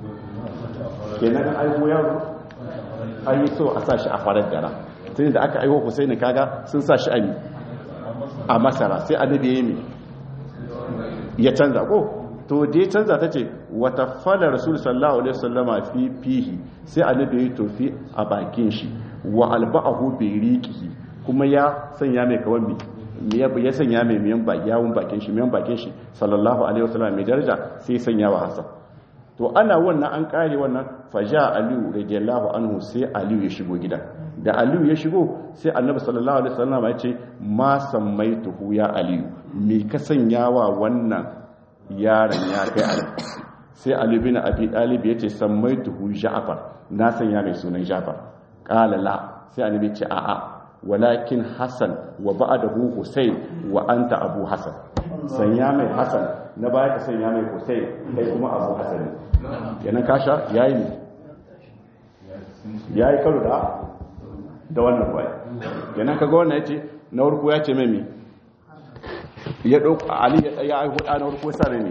A: kenan an aiwo yaro an yi so a sa shi a farar gara tun da aka aiwo Husaini kaga sun sa shi a mi a masara sai annabi ya yi ya canza ko to da ya canza ta ce wata fala rasul sallallahu alaihi wasallama fi fihi sai annabi ya tofi a bakin shi wa alba'ahu bi riqihi kuma ya sanya mai kawan mi ya sanya mai miyan baki yawun bakin shi miyan bakin shi sallallahu alaihi wasallama mai daraja sai ya sanya wa hasan to ana wannan an kare wannan faja aliyu radiyallahu anhu sai aliyu ya shigo gidan da aliyu ya shigo sai annabi sallallahu alaihi wasallam ya ce ma sammaituhu ya aliyu me ka sanya wa wannan yaron ya kai ali sai ali bin abi talib ya ce sammaituhu ja'far na sanya mai sunan ja'far qala la sai annabi ce a'a walakin hasan wa ba'dahu husayn wa anta abu hasan sanya mai hasan na baya ka sanya mai husayn kai kuma abu hasan kenan kasha yayi ne yayi karo da da wannan bai kenan kaga wannan yace na farko ya ce mai ya dauko ali ya ya ai huda na farko sa ne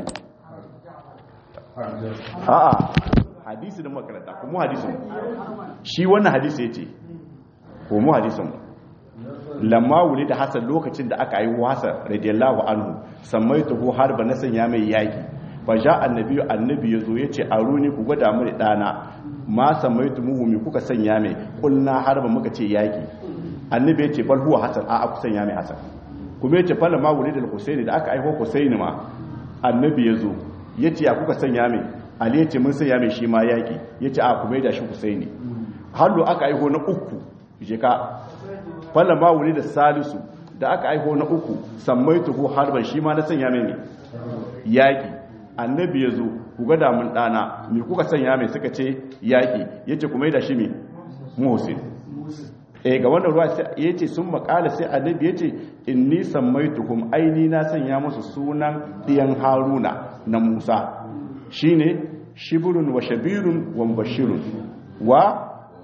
A: a'a hadisi da makaranta kuma hadisin shi wannan hadisi yace ko mu hadisin lamma wuli da hasan lokacin da aka yi hasan radiyallahu anhu sammaituhu harba na sanya mai yaki fa ja annabi annabi yazo yace aruni ku gwada mu dana ma samaitu muhu mi kuka sanya mai kulna harba muka ce yaki annabi yace bal huwa hasan a ku sanya mai hasan kuma yace fala ma wuli da husaini da aka aiko husaini ma annabi yazo yace ya kuka sanya mai ali yace mun sanya mai shi ma yaki yace a kuma da shi husaini hallo aka aiko na uku je ka fala ma wuli da salisu da aka aiko na uku sammaituhu harban shi ma na sanya mai ne yaki annabi ya zo ku ga damun ɗana mai kuka sanya mai suka ce yaƙi ya ce kuma da shi mai muhsin e ga wannan ruwa ya ce sun makala sai annabi ya ce in nisan mai tuhum aini na sanya musu sunan ɗiyan haruna na musa shi ne shibirun wa shabirun wa bashirun wa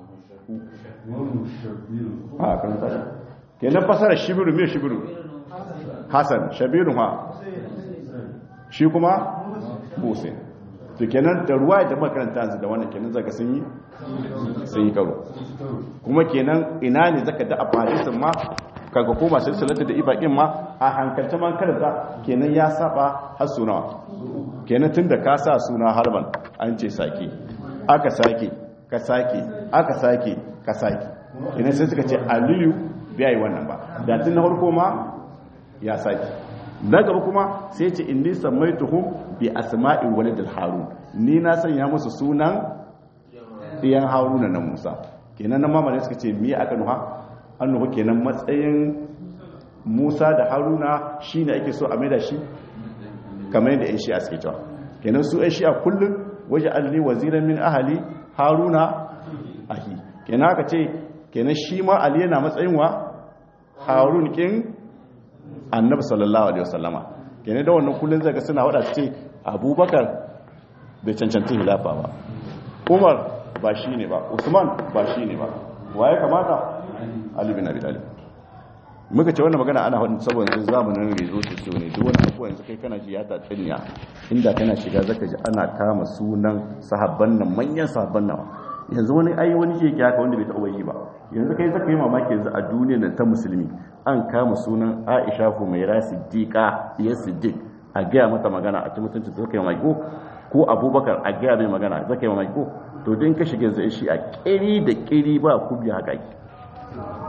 A: a kan tashi kenan fasara shibirun mai shibirun hassan shabirun ha shi kuma Hussein to kenan da ruwa da makaranta yanzu da wannan kenan zaka sun yi sun yi karo kuma kenan ina ne zaka da afadisin ma kaga koma silsilata da ibaqin ma a hankalta man karanta kenan ya saba har sunawa kenan tunda ka sa suna harban an ce sake aka sake ka sake aka sake ka sake kenan sai suka ce aliyu bai yi wannan ba da tun na farko ma ya sake na gaba kuma sai ce inni samaituhum bi asma'i walidil harun ni na sanya musu sunan diyan haruna na musa kenan nan mamane suka ce miya aka nuha an nuha kenan matsayin musa da haruna shine ake so a maida shi kamar yadda yan shi'a suke cewa kenan su yan shi'a kullum waje alli waziran min ahali haruna ahi kenan aka ce kenan shi ma ali yana matsayin wa harun kin annabi sallallahu alaihi wasallama kenan da wannan kullun zaka suna wada ce abubakar bai cancanci hilafa ba umar ba shi ne ba usman ba shi ne ba waye kamata ali bin abi talib muka ce wannan magana ana hadin saboda yanzu zamanin rezo su so ne duk wani abuwa yanzu kai kana ji ya ta tsinya inda kana shiga zaka ji ana kama sunan sahabban nan manyan sahabban nan yanzu wani ai wani ke haka wanda bai taɓa yi ba yanzu kai zaka yi mamaki yanzu a duniyar nan ta musulmi an kama sunan Aisha Humaira Siddiqa ya Siddiq a gaya mata magana a cikin mutunci zaka yi mamaki ko Abubakar a gaya mai magana zaka yi mamaki to din ka shiga yanzu shi a kiri da kiri ba kubi haka